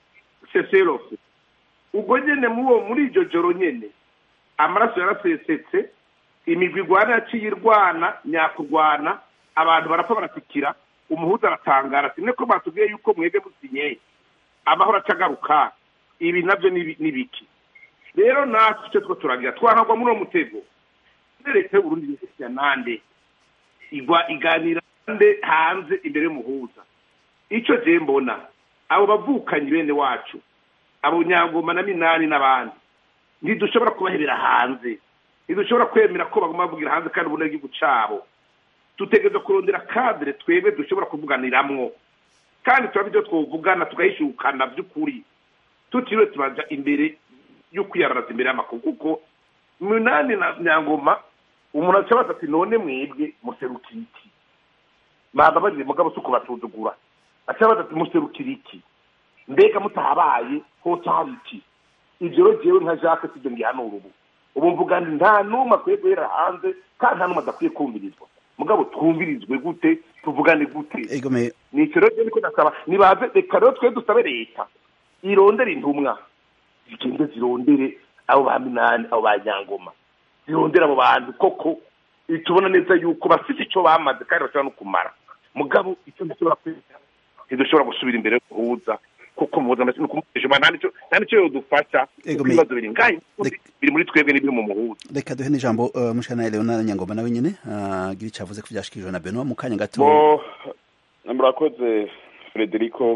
seserofe ubwo nyene muwo muri iryo joro nyene amaraso yarasesetse imigwi igwana yaciye irwana nyakurwana abantu barapfa baratikira umuhuza aratangara ati niko batubwiye yuko mwebwe musinyeye amahoro acagaruka ibi navyo ni ni biki rero natwe icyo two turagira twaragwa muri uwo mutego leta y'uburundi ya nande igwa iganira nde hanze imbere y'umuhuza icyo je mbona abo bavukanyi bene wacu abo nyangoma na minani n'abandi ntidushobora kubahebera hanze ntidushobora kwemera ko bagomba bavugira hanze kandi ubona igihugu cabo dutegereza kurondera kadire twebwe dushobora kuvuganiramwo kandi turaba ibyo twovugana tugahishukana by'ukuri tutiriwe tubaja imbere yo kwiyararaza imbere y'amakuru kuko munani na nyangoma umuntu acabaza ati none mwebwe muserukira iki bababajije mugabo si ukubasuzugura acabaza ati muserukira iki mbega mutahabaye hose hari iki ivyo rero jewe nka jacques sivyo ngihanura ubu ubu mvuga nti nta n'umwe akwiye guhera hanze kandi nta n'umwe adakwiye kumvirizwa mugabo twumvirizwe gute tuvugane gute ego me nico rero je niko ndasaba nibaze reka rero twe dusabe leta irondere intumwa zigende zirondere abo ba minani abo ba nyangoma zirondere abo bantu koko tubona neza yuko bafite icyo bamaze kandi bashobora no kumara mugabo icyo dushobora kwita ntidushobora gusubira imbere y'umuhuza kuko umuhuza amase nukumujima nta nicyo nta nicyo yodufasha Ego kuko me- ibibazo biri ngahe Rek- biri muri twebwe n'ibiri mu muhuza reka duhe n'ijambo uh, mushana leonard nyangoma nawe nyene uh, agira icyo avuze ku byashikirijwe na benoit mu kanya gato bo murakoze frederico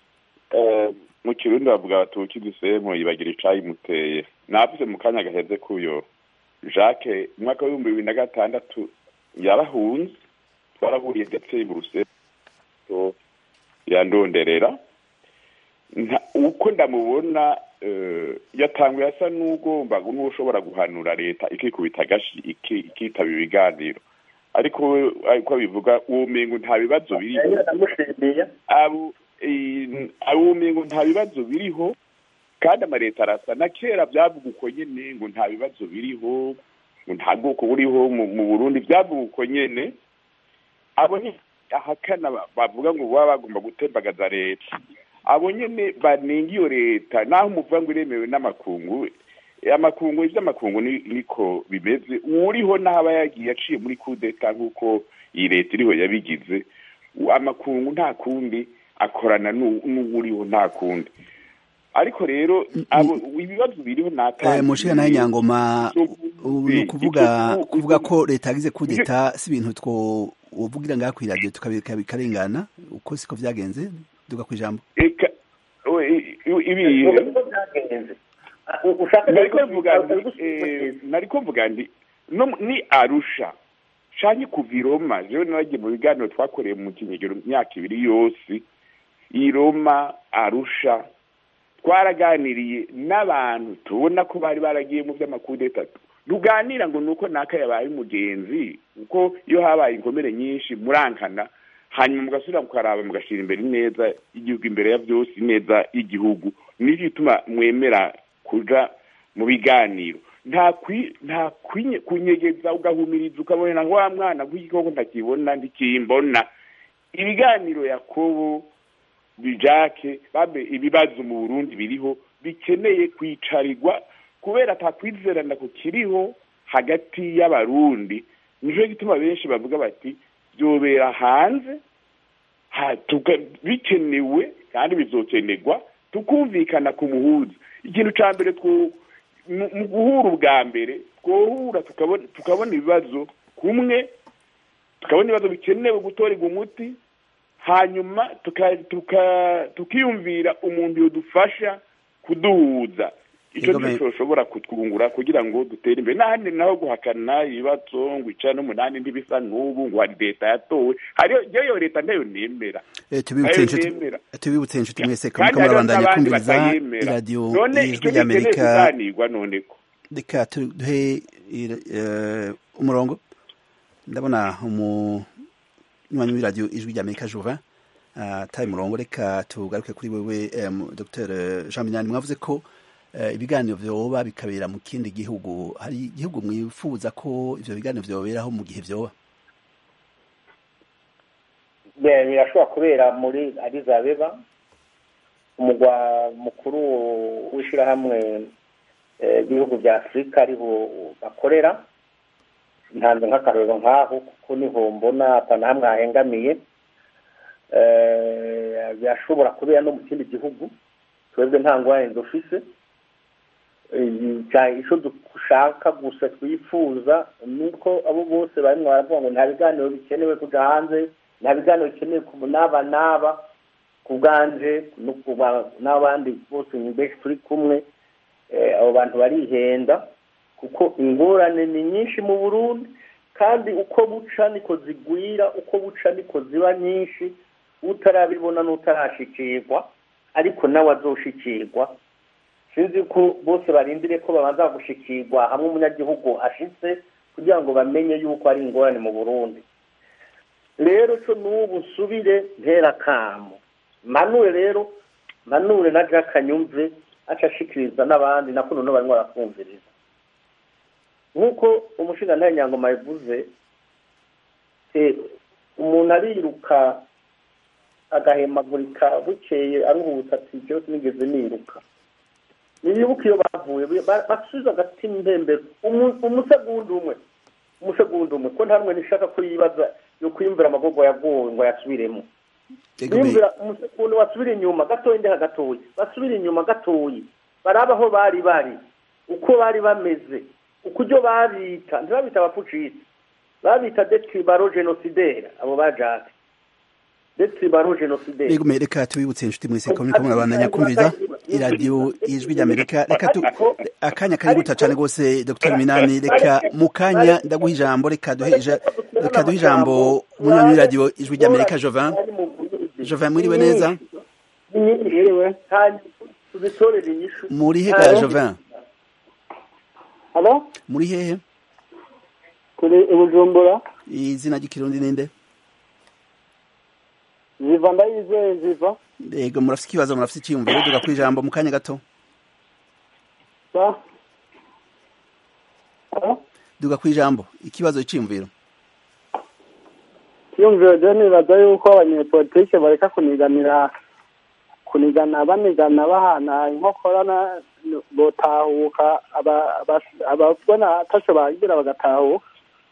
Eh, mu kirundi bavuga bati ukidusemo yibagira icayimuteye navuze mu kanya gaheze kuyo jacques umwaka w'ibihumbi bibiri na gatandatu yarahunze twarahuriye ndetse i buruseli yandonderera Nta- uko ndamubona eh, yatanguye asa n'ugomba n'ushobora guhanura leta ikikubita agashi iki- ikitaba ibiganiro ariko we ariko abivuga uwo mengo nta bibazo biriho ndamushimiye abo i- abo mengo nta bibazo biriho kandi amaleta arasa na kera byavuga uko nyene ngo nta bibazo biriho ngo nta bwoko buriho mu mu burundi byavuga uko nyene abo ni ahakana ba- bavuga ngo baba bagomba gutembagaza leta abo nyene banenga iyo leta naho umuvuga ngo iremewe n'amakungu amakungu ivy'amakungu ni- niko bimeze uwuriho n'aho aba yagiye aciye muri kudeta nk'uko iyi leta iriho yabigize u- amakungu nta kundi akorana n'u- n'uwuriho nta kundi ariko rero abo ibibazo biriho eh, mushika nawe nyangoma ubu ni Eh, ukuvuga icyo- kuvuga ko leta yagize kudeta si ibintu two uvugira ngaha ku iradiyo tukabika bikarengana uko siko vyagenze duga ku ijambo eka we- i- i- ibihe uko byagenze U- ushaka nariko mvuga nti eh, nariko mvuga nti no mu- ni arusha canke kuva i roma jewe naragiye mu biganiro twakoreye mu kinyegero imyaka ibiri yose i roma arusha twaraganiriye n'abantu tubona ko bari baragiye mu vy'amakudeta tuganira ngo nuko naka yabaye umugenzi kuko iyo habaye inkomere nyinshi murankana hanyuma mugasubira mukaraba mugashira imbere ineza y'igihugu imbere ya byose ineza y'igihugu nicyo gituma mwemera kuja mu biganiro nta kwi nta kwinye kunyegeza ugahumiriza ukabona ngo wa mwana gw'igikoko ntakibona ntikimbona ibiganiro yakobo bijake babe ibibazo mu Burundi biriho bikeneye kwicarirwa kubera atakwizerana ku kiriho hagati y'abarundi nico gituma benshi bavuga bati byobera hanze ha- tuga- bikenewe kandi bizokenerwa tukumvikana ku muhuza ikintu cya mbere mu guhura ubwa mbere twohura tukabona ibibazo kumwe tukabona ibibazo bikenewe gutorerwa umuti hanyuma tukiyumvira umuntu yadufasha kuduhuza icyo nicyo ushobora kutwungura kugira ngo dutere imbere n'ahandi naho guhakana ibibazo ngo icana n'umunani ntibisa n'ubu ngo hari leta yatowe hariyo iyo leta ntayo nemera tubibutse inshuti mwese kamwe murabandanya kumviriza iradiyo ijwi ry'amerika reka duhe umurongo ndabona umunywanyi w'iradiyo ijwi ry'amerika juva ataye umurongo reka tugaruke kuri wewe dr jean minani mwavuze ko ibiganiro vyoba bikabera mu kindi gihugu hari igihugu mwifuza ko ivyo biganiro vyoberaho mu gihe vyoba birashobora kubera muri Addis Abeba umugwa mukuru w'ishirahamwe ibihugu vya afurika ariho bakorera ntanze nk'akarorero nk'aho kuko niho mbona atana hamwe hahengamiye birashobora kubera no mu kindi gihugu twebwe nta ngwara dufise icyo dushaka gusa twifuza ni uko abo bose barimo baravuga ngo nta biganiro bikenewe kujya hanze nta biganiro bikenewe ku n'aba n'aba ku bwanje n'abandi bose ni benshi turi kumwe abo bantu barihenda kuko ingorane ni nyinshi mu burundi kandi uko buca niko zigwira uko buca niko ziba nyinshi utarabibona n'utarashikirwa ariko nawe azoshikirwa sinzi ko bose barindire ko babanza gushikirwa hamwe umunyagihugu ashitse kugira ngo bamenye yuko ari ingorane mu burundi rero cyo n'ubu nsubire ntera kamo manure rero manure na jack anyumve aca ashikiriza n'abandi nako noneho barimo barakumviriza nk'uko umushinga nyangoma yavuze umuntu ariruka agahemagurika bukeye aruhutse ati byose nigeze niruka nibibuka iyo bavuye basubiza agatima impembero umusegundi umwe umusegundi umwe ko nta rumwe nishaka ko yibaza yo kwiyumvira amagogo yagowe ngo yasubiremo yumvira umusegundi wasubira inyuma gatoya ndeha gatoya basubira inyuma gatoya baraba aho bari bari uko bari bameze uko ibyo babita ntibabita abapfucitse babita detribaro genosidera abo bajate detribaro genosidera Ego reka tubibutse inshuti mwese ko muriko murabandanya kumviriza iradiyo ijwi ry'Amerika reka tu akanya kari guta cyane gose Dr Minani reka mu kanya ndaguha ijambo reka duhe reka duhe ijambo umunywanyi w'iradiyo ijwi ry'Amerika Jovin Jovin mwiriwe neza mwiriwe tuzitorere inyishu muri he ga Jovin Halo muri hehe turi i Bujumbura izina ry'ikirundi ninde ziva ndayizeye ziva Ego murafite ikibazo murafite icyiyumviro duga ku ijambo mu kanya gato sa duga ku ijambo ikibazo icyiyumviro kiyumviro rero nibaza yuko abanyepolitike bareka kuniganira kunigana banigana bahana inkokora botahuka ababona ataco bagira bagatahuka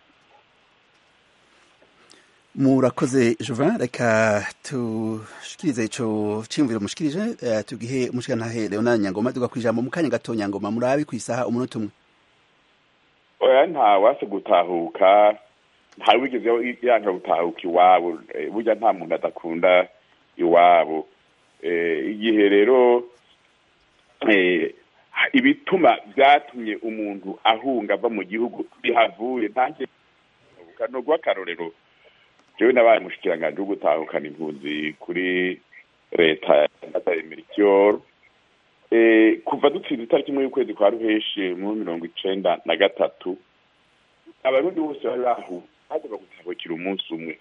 murakoze Jovin reka tushikirize ico ciyumviro mushikirije uh, tugihe umushikantahe Leonard Nyangoma duga kwijambo mu kanya gato Nyangoma murabi kwisaha umunota umwe oya nta wase gutahuka nta wigeze yanka gutahuka iwabo burya nta muntu adakunda iwabo igihe rero ibituma byatumye umuntu ahunga ava mu gihugu bihavuye ntange ni ugw'akarorero jewe nabaye umushikiranganji wo gutahukana impunzi kuri leta ya merikiyoro kuva dutsinze itariki imwe y'ukwezi kwa ruheshi muri mirongo icenda na gatatu abarundi bose bari bahu bagomba gutahukira umunsi umwe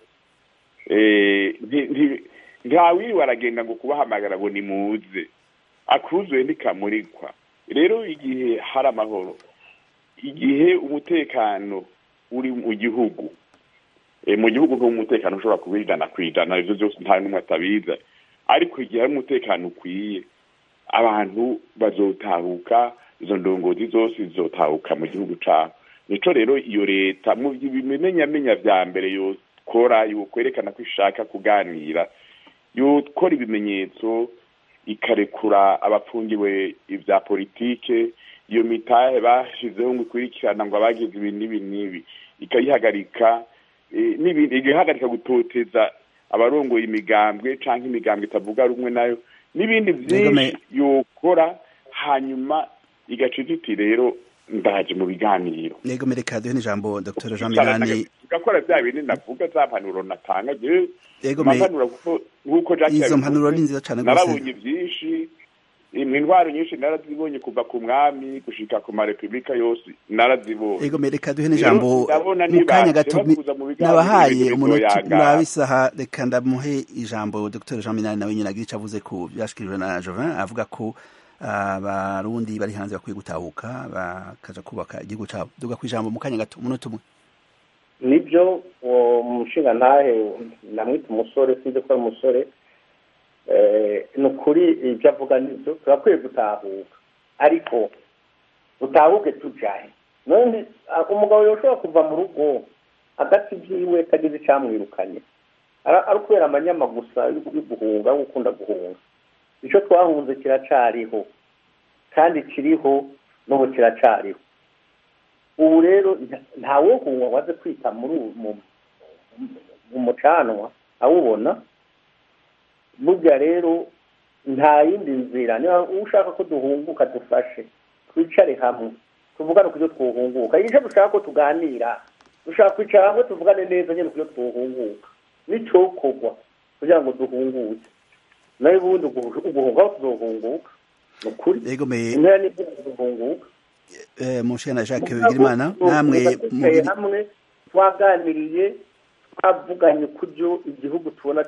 ntawiriwe aragenda ngo kubahamagara ngo nimuze akuzuye ntikamurikwa rero igihe hari amahoro igihe umutekano uri mu gihugu mu gihugu nk'umutekano ushobora kubijana ku ijana ibyo byose nta n'umwe atabiza ariko igihe hari umutekano ukwiye abantu bazotahuka izo ndongozi zose zizotahuka mu gihugu cyabo nico rero iyo leta mu bimenyamenya vya mbere yokora yokwerekana ko ishaka kuganira yokora ibimenyetso ikarekura abapfungiwe ibya politike iyo mitahe bashizeho ngo ikurikirana ngo abagize ibi n'ibi n'ibi ikayihagarika n'ibindi igahagarika gutoteza abarongoye imigambwe cyangwa imigambwe itavuga rumwe nayo n'ibindi byinshi yokora hanyuma igaca iti rero ndaje mu biganiro yego mereka duhe n'ijambo dr jean minani tugakora bya bindi navuga za mpanuro natanga yego mpanuro nk'uko izo mpanuro ni nziza cyane narabonye byinshi intwaro nyinshi narazibonye kuva ku mwami gushika ku marepubulika yose narazibonye yego mereka duhe n'ijambo mu kanya gato nabahaye umunota muraba isaha reka ndamuhe ijambo dr jean minani nawe nyine agira icyo avuze ku byashikirijwe na jovin avuga ko abarundi bari hanze bakwiye gutahuka bakaja kubaka igihugu cyabo duga ku ijambo mu kanya gato umunota umwe nibyo uwo mushinga ntahe namwita umusore sinzi ko ari umusore ni ukuri ibyo avuga nibyo turakwiye gutahuka ariko dutahuke tujahe none umugabo yoshobora kuva mu rugo agati ibyiwe atagize icyamwirukanye ari kubera amanyama gusa yo guhunga yo gukunda guhunga icyo twahunze kiracariho kandi kiriho n'ubu kiracariho ubu rero ntawe kunywa waze kwita muri mu mucanwa awubona burya rero nta yindi nzira niba ushaka ko duhunguka dufashe twicare hamwe tuvugane ku byo twuhunguka icyo dushaka ko tuganira dushaka kwicara hamwe tuvugane neza nyine ku byo twuhunguka n'icyokorwa kugira ngo duhunguke nawe ubundi uguhunga aho tuzohunguka ni ukuri impera n'ibyo tuzohunguka mushe na jacques bigirimana namwe hamwe twaganiriye twavuganye kubyo igihugu tubona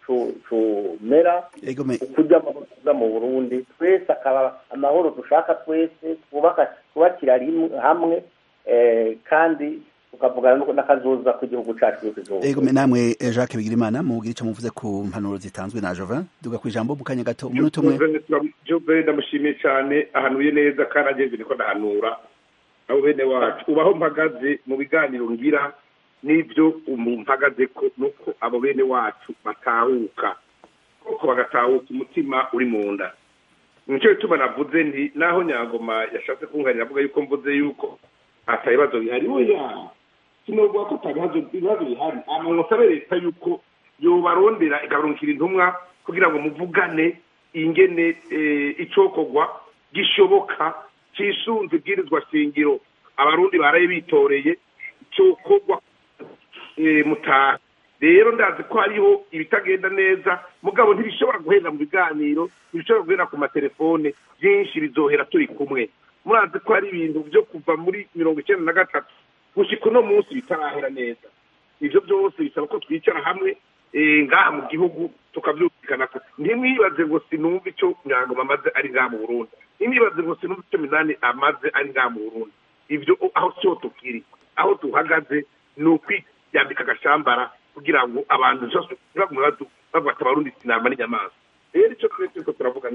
comera ukujya amavuta mu burundi twese akaba amahoro dushaka twese twubakira hamwe kandi tukavugana n'akazoza k'igihugu cyacu ego namwe jacques bigirimana mubwira icyo muvuze ku mpanuro zitanzwe na jovin duga ku ijambo mu kanya gato umunota umwe jove ndamushimiye cyane ahanuye neza kandi ageze niko ndahanura abo bene wacu ubaho mpagaze mu biganiro ngira n'ibyo mpagaze ko nuko abo bene wacu batahuka koko bagatahuka umutima uri mu nda nicyo gituma navuze nti naho nyangoma yashatse kunganira avuga yuko mvuze yuko ata bibazo bihari oya sinovuga ko ata bibazo bihari amanota leta yuko yobarondera igabarungikira intumwa kugira ngo muvugane ingene icokorwa gishoboka cisunze ibwirizwa shingiro abarundi baraye bitoreye cokorwa mutaha rero ndazi ko hariho ibitagenda neza mugabo ntibishobora guhera mu biganiro ntibishobora guhera ku matelefone byinshi bizohera turi kumwe murazi ko hari ibintu byo kuva muri mirongo icyenda na gatatu gushyika uno munsi bitarahera neza ibyo byose bisaba ko twicara hamwe ngaha mu gihugu tukabyumvikana ko ntimwibaze ngo sinumve icyo nyangoma amaze ari ngaha mu burundi ntimwibaze ngo sinumve icyo minani amaze ari ngaha mu burundi ibyo aho cyo tukiri aho duhagaze ni ukwiyambika agashambara kugira ngo abantu ntibagume bafata abarundi sinama n'inyamaswa rero icyo twese turiko turavuga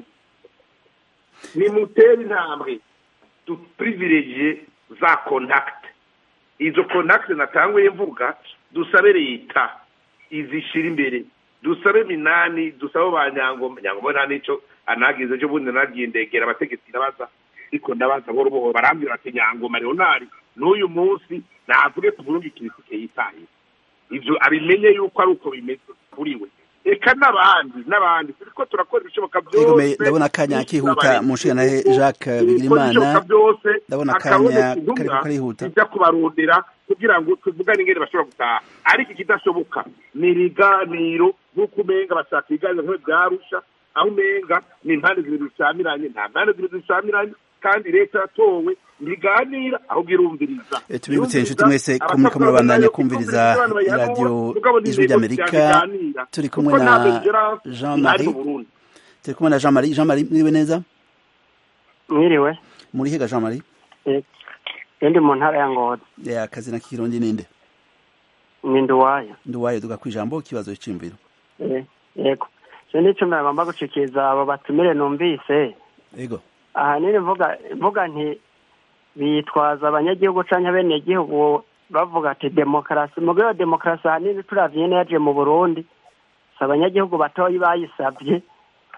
ni mutere intambwe dupiriviregiye za kontakiti izo kontakiti natanguye mvuga dusabe leta izishyira imbere dusabe minani dusabe ba nyangoma nyangoma nta n'icyo anagize ejo bundi nagiye ndegera abategetsi ndabaza ariko ndabaza buhoro buhoro barambwira ati nyangoma leonari n'uyu munsi navuge tuvuge ikirisike yitaye ibyo abimenye yuko ari uko bimeze kuri we reka n'abandi n'abandi turiko turakora ibishoboka byose ndabona akanya kihuta mushana Jacques Bigirimana ndabona akanya kariko karihuta ijya kubarondera kugira ngo tuvugane ingene bashobora gutaha ariko ikidashoboka ni ibiganiro nk'uko umenga bashaka ibiganiro nk'ibyo byarusha aho umenga ni impande zibiri zishamiranye nta mpande zibiri zishamiranye kandi leta yatowe ntiganira ahubwo irumviriza tubibutse inshuti mwese ko muriko murabandanya kumviriza radiyo ijwi ry'amerika turi kumwe na jean marie turi kumwe na jean marie jean marie mwiriwe neza mwiriwe muri higa jean marie ndi mu ntara ya ngozi akazi na kirundi ninde ni nduwayo nduwayo duga ku ijambo ikibazo cy'imviro yego cyo nicyo bagomba gucikiza abo batumire numvise yego ahanini mvuga mvuga nti bitwaza abanyagihugu cyangwa abenegihugu bavuga ati demokarasi mu rwego demokarasi ahanini turavye yaje mu burundi si abanyagihugu batoya bayisabye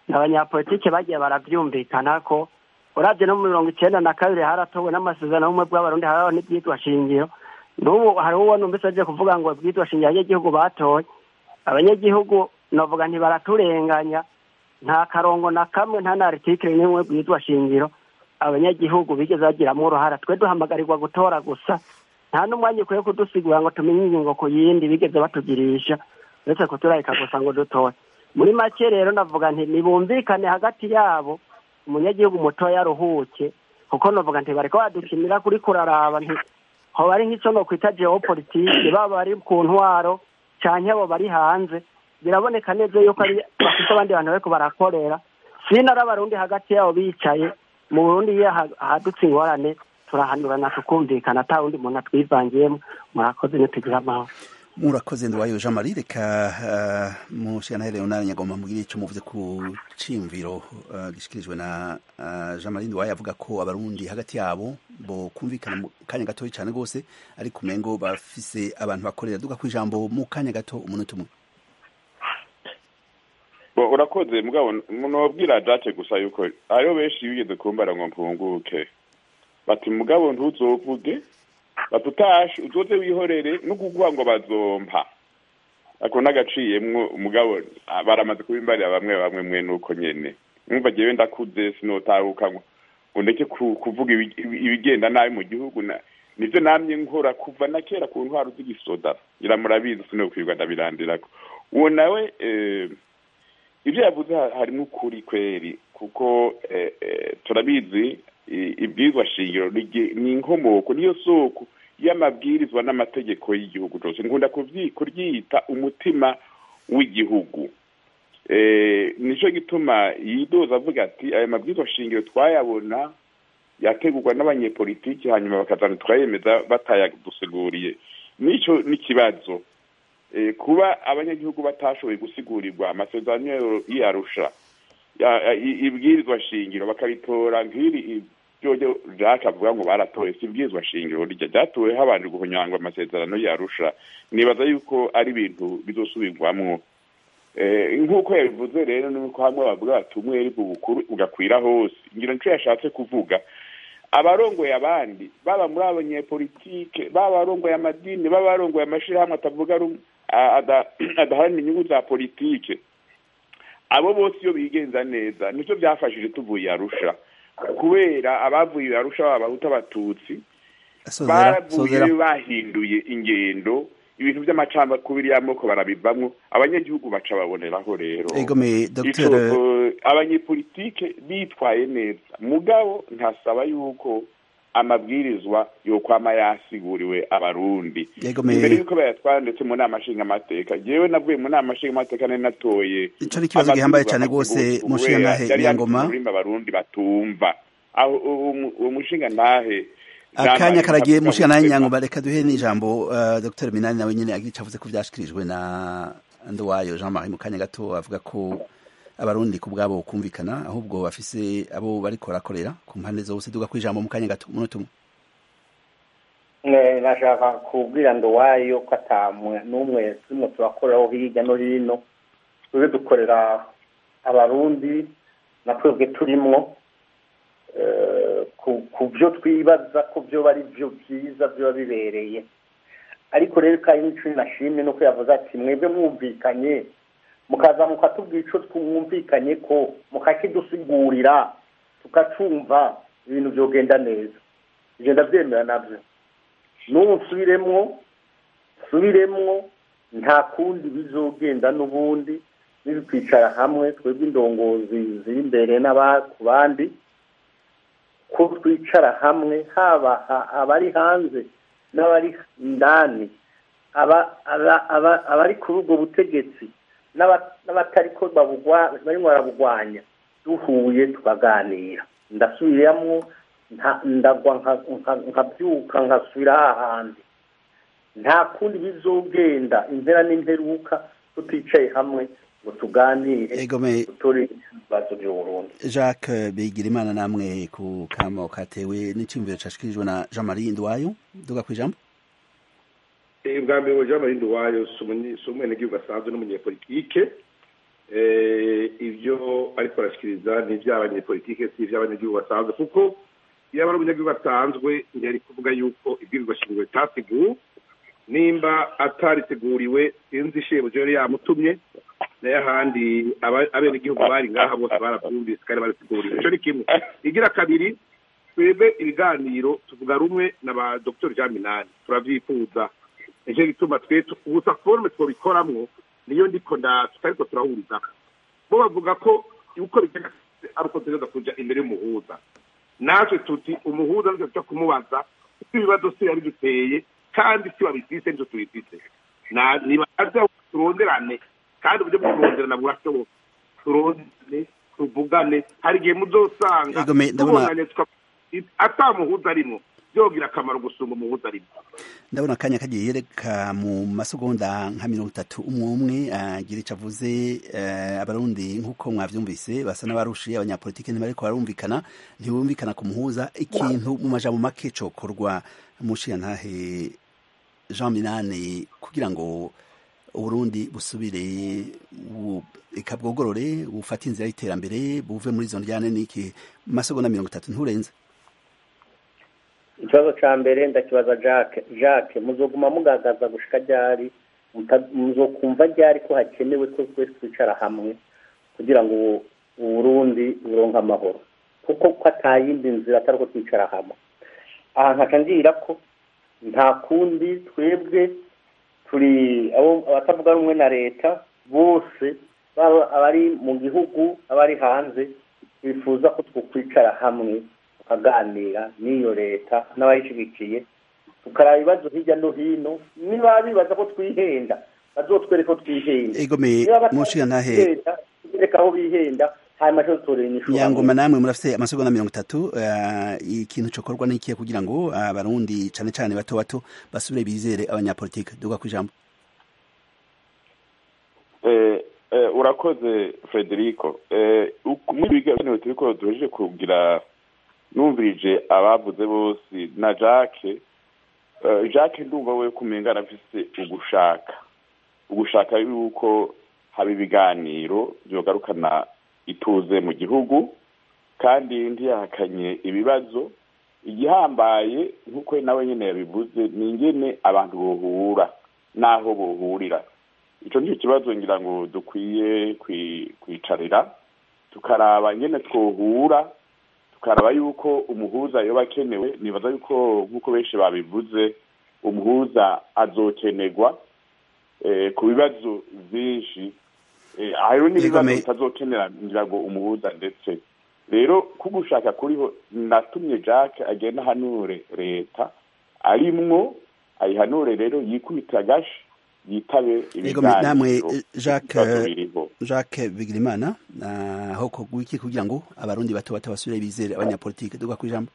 abanyapolitike bagiye barabyumvikana ko urabye no mu mirongo icyenda na kabiri haratowe n'amasezerano y'ubumwe bw'abarundi haraho n'ibyitwa shingiro n'ubu hariho uwo numvise aje kuvuga ngo ibyitwa shingiro abanyagihugu batoye abanyagihugu navuga ntibaraturenganya nta karongo na kamwe nta na aritikire n'imwe bwitwa shingiro abanyagihugu bigeze bagiramo uruhara twe duhamagarirwa gutora gusa nta n'umwanya ukwiye kudusigura ngo tumenye ingingo ku yindi bigeze batugirisha uretse kuturarika gusa ngo dutore muri make rero navuga nti nibumvikane hagati yabo umunyagihugu mutoya aruhuke kuko navuga nti bariko badukinira kuri kuraraba nti hoba ari nk'ico nokwita geopolitike baba bari ku ntwaro canke abo bari hanze biraboneka neza yuko ari bafite abandi bantu bariko barakorera sinari abarundi hagati yabo bicaye mu burundi iyo hadutse ingorane turahanurana tukumvikana ata wundi muntu atwivangiyemo murakoze nitugira amahoro murakoze ndwayo jean marie reka uh, mushikana leonard nyagomba mugire ico muvuze ku cimviro uh, gishikirijwe na uh, jean marie ndwayo avuga ko abarundi hagati yabo bo kumvikana mu kanya gatoyi cane gose ariko umengo bafise abantu bakorera duga kwijambo mu kanya gato umunota umwe urakoze mugabo nobwira date gusa yuko hariho benshi bigeze kumbara ngo mpunguke bati mugabo ntuzovuge bati utashe uzoze wihorere no kuguha ngo bazompa ako nagaciyemwo umugabo baramaze kubimbarira bamwe bamwe mwe nuko nyene mwumva jewe ndakuze sinotahuka ngo ngo ndeke kuvuga ibigenda nabi mu gihugu nivyo namye nkora kuva na kera ku ntwaro z'igisoda ngira murabizi sinokwirwa ndabirandirako uwo nawe ibyo yavuze harimo ukuri kweri kuko turabizi ibwirizwa shingiro ni inkomoko niyo soko y'amabwirizwa n'amategeko y'igihugu cyose nkunda kuryita umutima w'igihugu nicyo gituma yidoza avuga ati aya mabwirizwa shingiro twayabona yategurwa n'abanyepolitiki hanyuma bakazana tukayemeza batayadusiguriye nicyo n'ikibazo kuba abanyagihugu batashoboye gusigurirwa amasezerano y'arusha ibwirizwa shingiro bakabitora nk'iri ibyo jacques avuga ngo baratoye si ibwirizwa shingiro rya ryatowe habanje guhonyangwa amasezerano y'arusha nibaza yuko ari ibintu bizosubirwamwo nk'uko yabivuze rero nuko hamwe bavuga bati umwere bukuru ugakwira hose ngira nicyo yashatse kuvuga abarongoye abandi baba muri abanyepolitike baba abarongoye amadini baba abarongoye amashirahamwe atavuga adaharanira inyungu za politike abo bose iyo bigenza neza nivyo byafashije tuvuye arusha kubera abavuye arusha baba abahuta abatutsi baravuye bahinduye ingendo ibintu by'amacambakubiri y'amoko barabivamwo abanyagihugu baca baboneraho rero abanyepolitike bitwaye neza mugabo ntasaba yuko amabwirizwa yokwama yasiguriwe abarundi imbere yuko bayatwara ndetse mu nama nshingamateka jewe navuye mu nama nshingamateka nari natoye ico ni ikibazo gihambaye cane rwose mushinga ntahe nyangoma ururimi abarundi batumva aho uwo mushinga ntahe akanya karagiye mushinga nawe nyangoma reka duhe n'ijambo uh, dr minani nawe nyene agica avuze ko vyashikirijwe na nduwayo jean marie mu kanya gato avuga ko abarundi ku bwabo kumvikana ahubwo bafise abo bariko barakorera ku mpande zose duga kwijambo mu kanya gato umunota umwe nashaka kubwira nduwayo ko atamwe n'umwe turimo turakoreraho hirya no hino twebwe dukorera abarundi na twebwe turimwo ku byo twibaza ko byo ari byo byiza biba bibereye ariko rero kandi n'icyo nashimye nuko yavuze ati mwebwe mwumvikanye mukaza mukatubwira icyo twumvikanye ko mukakidusigurira tukacumva ibintu byogenda neza ibyo ndabyemera nabyo n'ubu nsubiremwo nsubiremwo nta kundi bizogenda n'ubundi niba twicara hamwe twebwe indongozi ziri imbere ku bandi ko twicara hamwe haba abari hanze n'abari indani abari kuri ubwo butegetsi n'abatari ko barimo barabugwanya duhuye tukaganira ndasubiramo ndagwa nkabyuka nkasubira hahandi nta kundi bizogenda impera n'imperuka tuticaye hamwe ngo tuganire dutore ibibazo by'uburundi jacques bigirimana namwe ku kamo katewe n'icyumviro cyashikirijwe na jean marie ndwayo duga ku ijambo ubwa mbere ngo jean marie ndwayo si umwenegihugu asanzwe n'umunyepolitike ibyo ariko arashyikiriza ni iby'abanyepolitike si iby'abanyagihugu basanzwe kuko iyo aba ari umunyagihugu asanzwe ntiyari kuvuga yuko ibwirizwa shingiro ritateguwe nimba atariteguriwe sinzi shebuja yari yamutumye nayo ahandi aba- abenegihugu bari ngaha bose barabyumvise kandi barateguriwe icyo ni kimwe igira kabiri twebwe ibiganiro tuvuga rumwe na ba dr jean minani turabyifuza nicyo gituma twe tu- gusa forume twabikoramwo niyo ndiko nda tutariko turahuriza bo bavuga ko uko bigenda kose ari uko tugeza kuja imbere y'umuhuza natwe tuti umuhuza nitwe tuja kumubaza kuko ibibazo si yari duteye kandi si babifise nivyo tubifise Na- nibaza turonderane kandi uburyo bwo kuronderana burashoboka turonderane tuvugane hari igihe muzosanga Ego, me- ndabona- tubonanye tuka- ata muhuza arimwo byogira akamaro gusumba umuhuza arimwo ndabona akanya kagiye reka mu masegonda nka mirongo itatu umwe umwe agira icyo avuze eh, abarundi nk'uko mwavyumvise basa n'abarushiye abanyapolitike ntibariko barumvikana ntibumvikana ku muhuza ikintu mu majambo make cokorwa mushiyantahe jean minani kugira ngo uburundi busubire bu- eka bwogorore bufate inzira y'iterambere buve muri izo njyane n'iki mu masegonda mirongo itatu nturenze ikibazo cya mbere ndakibaza jacques jacques muzoguma mugaragaza gushika ryari muta- muzokumva ryari ko hakenewe ko twese twicara hamwe kugira ngo uburundi buronke amahoro kuko ko atayindi nzira atari uko twicara hamwe aha nkaca ngira ko nta kundi twebwe turi abo abatavuga rumwe na leta bose baba abari mu gihugu abari hanze bifuza ko twokwicara hamwe tukaganira n'iyo leta n'abayishyigikiye tukaraba ibibazo hirya no hino niba bibaza ko twihenda bazotwereke ko twihenda egome niba batazi mushiyantahe kwihenda, tubereke aho bihenda hanyuma cyo dutorera inyishu nyangoma namwe murafite amasegonda mirongo itatu eh, ikintu cokorwa n'ikihe kugira ngo abarundi cane cane bato bato basubire bizere abanyapolitike duga kwijambo Eh, eh, urakoze frederico Eh, uku- muri ibi biganiro turiko duhejeje kugira numvirije abavuze bose na jacques Eh, jacques ndumva we kumenga arafise ugushaka ugushaka yuko haba ibiganiro vyogarukana ituze mu gihugu kandi ntiyahakanye ibibazo igihambaye nk'uko nawe nyene yabivuze ni ingene abantu bohura n'aho bohurira ico nicyo kibazo ngira ngo dukwiye kwi- kwicarira tukaraba ingene twohura tukaraba yuko umuhuza yoba akenewe nibaza yuko nk'uko benshi babivuze umuhuza azokenerwa eh, ku bibazo vyinshi eh, hariho n'ibibazo Igome- bitazokenera ngira ngo umuhuza ndetse rero kugushaka kuriho natumye jacques agenda ahanure leta arimwo ayihanure rero yikubita agashi yitabe egome namwe ibiganiro eh, jacques ibibazo biriho jacques bigirimana aho kogwa iki kugira ngo abarundi bato bato basubire bizere abanyapolitike duga kwijambo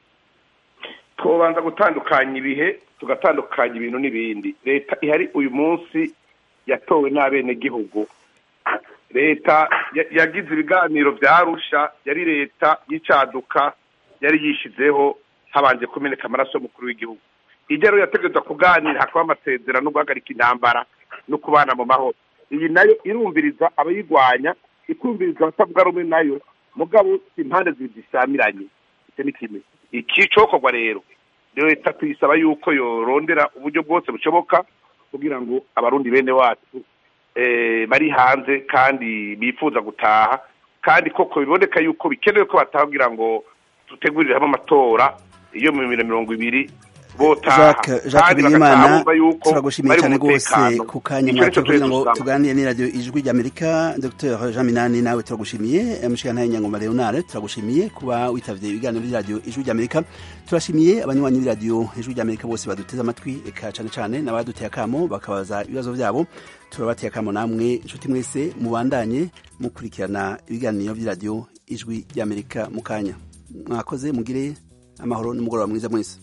twobanza gutandukanya ibihe tugatandukanya ibintu n'ibindi leta ihari uyu munsi yatowe n'abenegihugu leta ya- yagize ibiganiro bya rusha yari leta y'icaduka yari yishizeho habanje kumeneka amaraso y'umukuru w'igihugu ijya rero yategerezwa kuganira hakaba amasezerano no guhagarika intambara no kubana mu mahoro iyi nayo irumviriza abayirwanya ikumviriza abatavuga rumwe nayo mugabo impande zibiri zisamiranye icyo ni kimwe iki cokorwa rero leta tuyisaba yuko yorondera uburyo bwose bushoboka kugira ngo abarundi bene wacu eh, bari hanze kandi bifuza gutaha kandi koko biboneka yuko bikenewe ko bataha kugira ngo dutegurire hamwe amatora iyo mu bibiri na mirongo ibiri botaha jacques jacques kandi bigirimana bagataha bumva yuko turagushimiye bari cyane mu rwose mutekano. ku kanya Icyo nicyo mwatoye kugira ngo tuzosaba. tuganire n'iradiyo ijwi ry'amerika dr jean minani nawe turagushimiye mushiyantahe nyangoma leonard turagushimiye kuba witavye ibiganiro by'iradiyo ijwi ry'amerika turashimiye abanywanyi b'iradiyo ijwi ry'amerika bose baduteze amatwi eka cane cane n'abaduteye akamo bakabaza ibibazo vyabo turabateye akamo namwe inshuti mwese mubandanye mukurikirana ibiganiro by'iradiyo ijwi ry'amerika mu kanya mwakoze mugire amahoro n'umugoroba mwiza mwese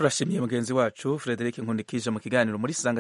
turashimiye mugenzi wacu frederic nkundikije mu kiganiro muri sanga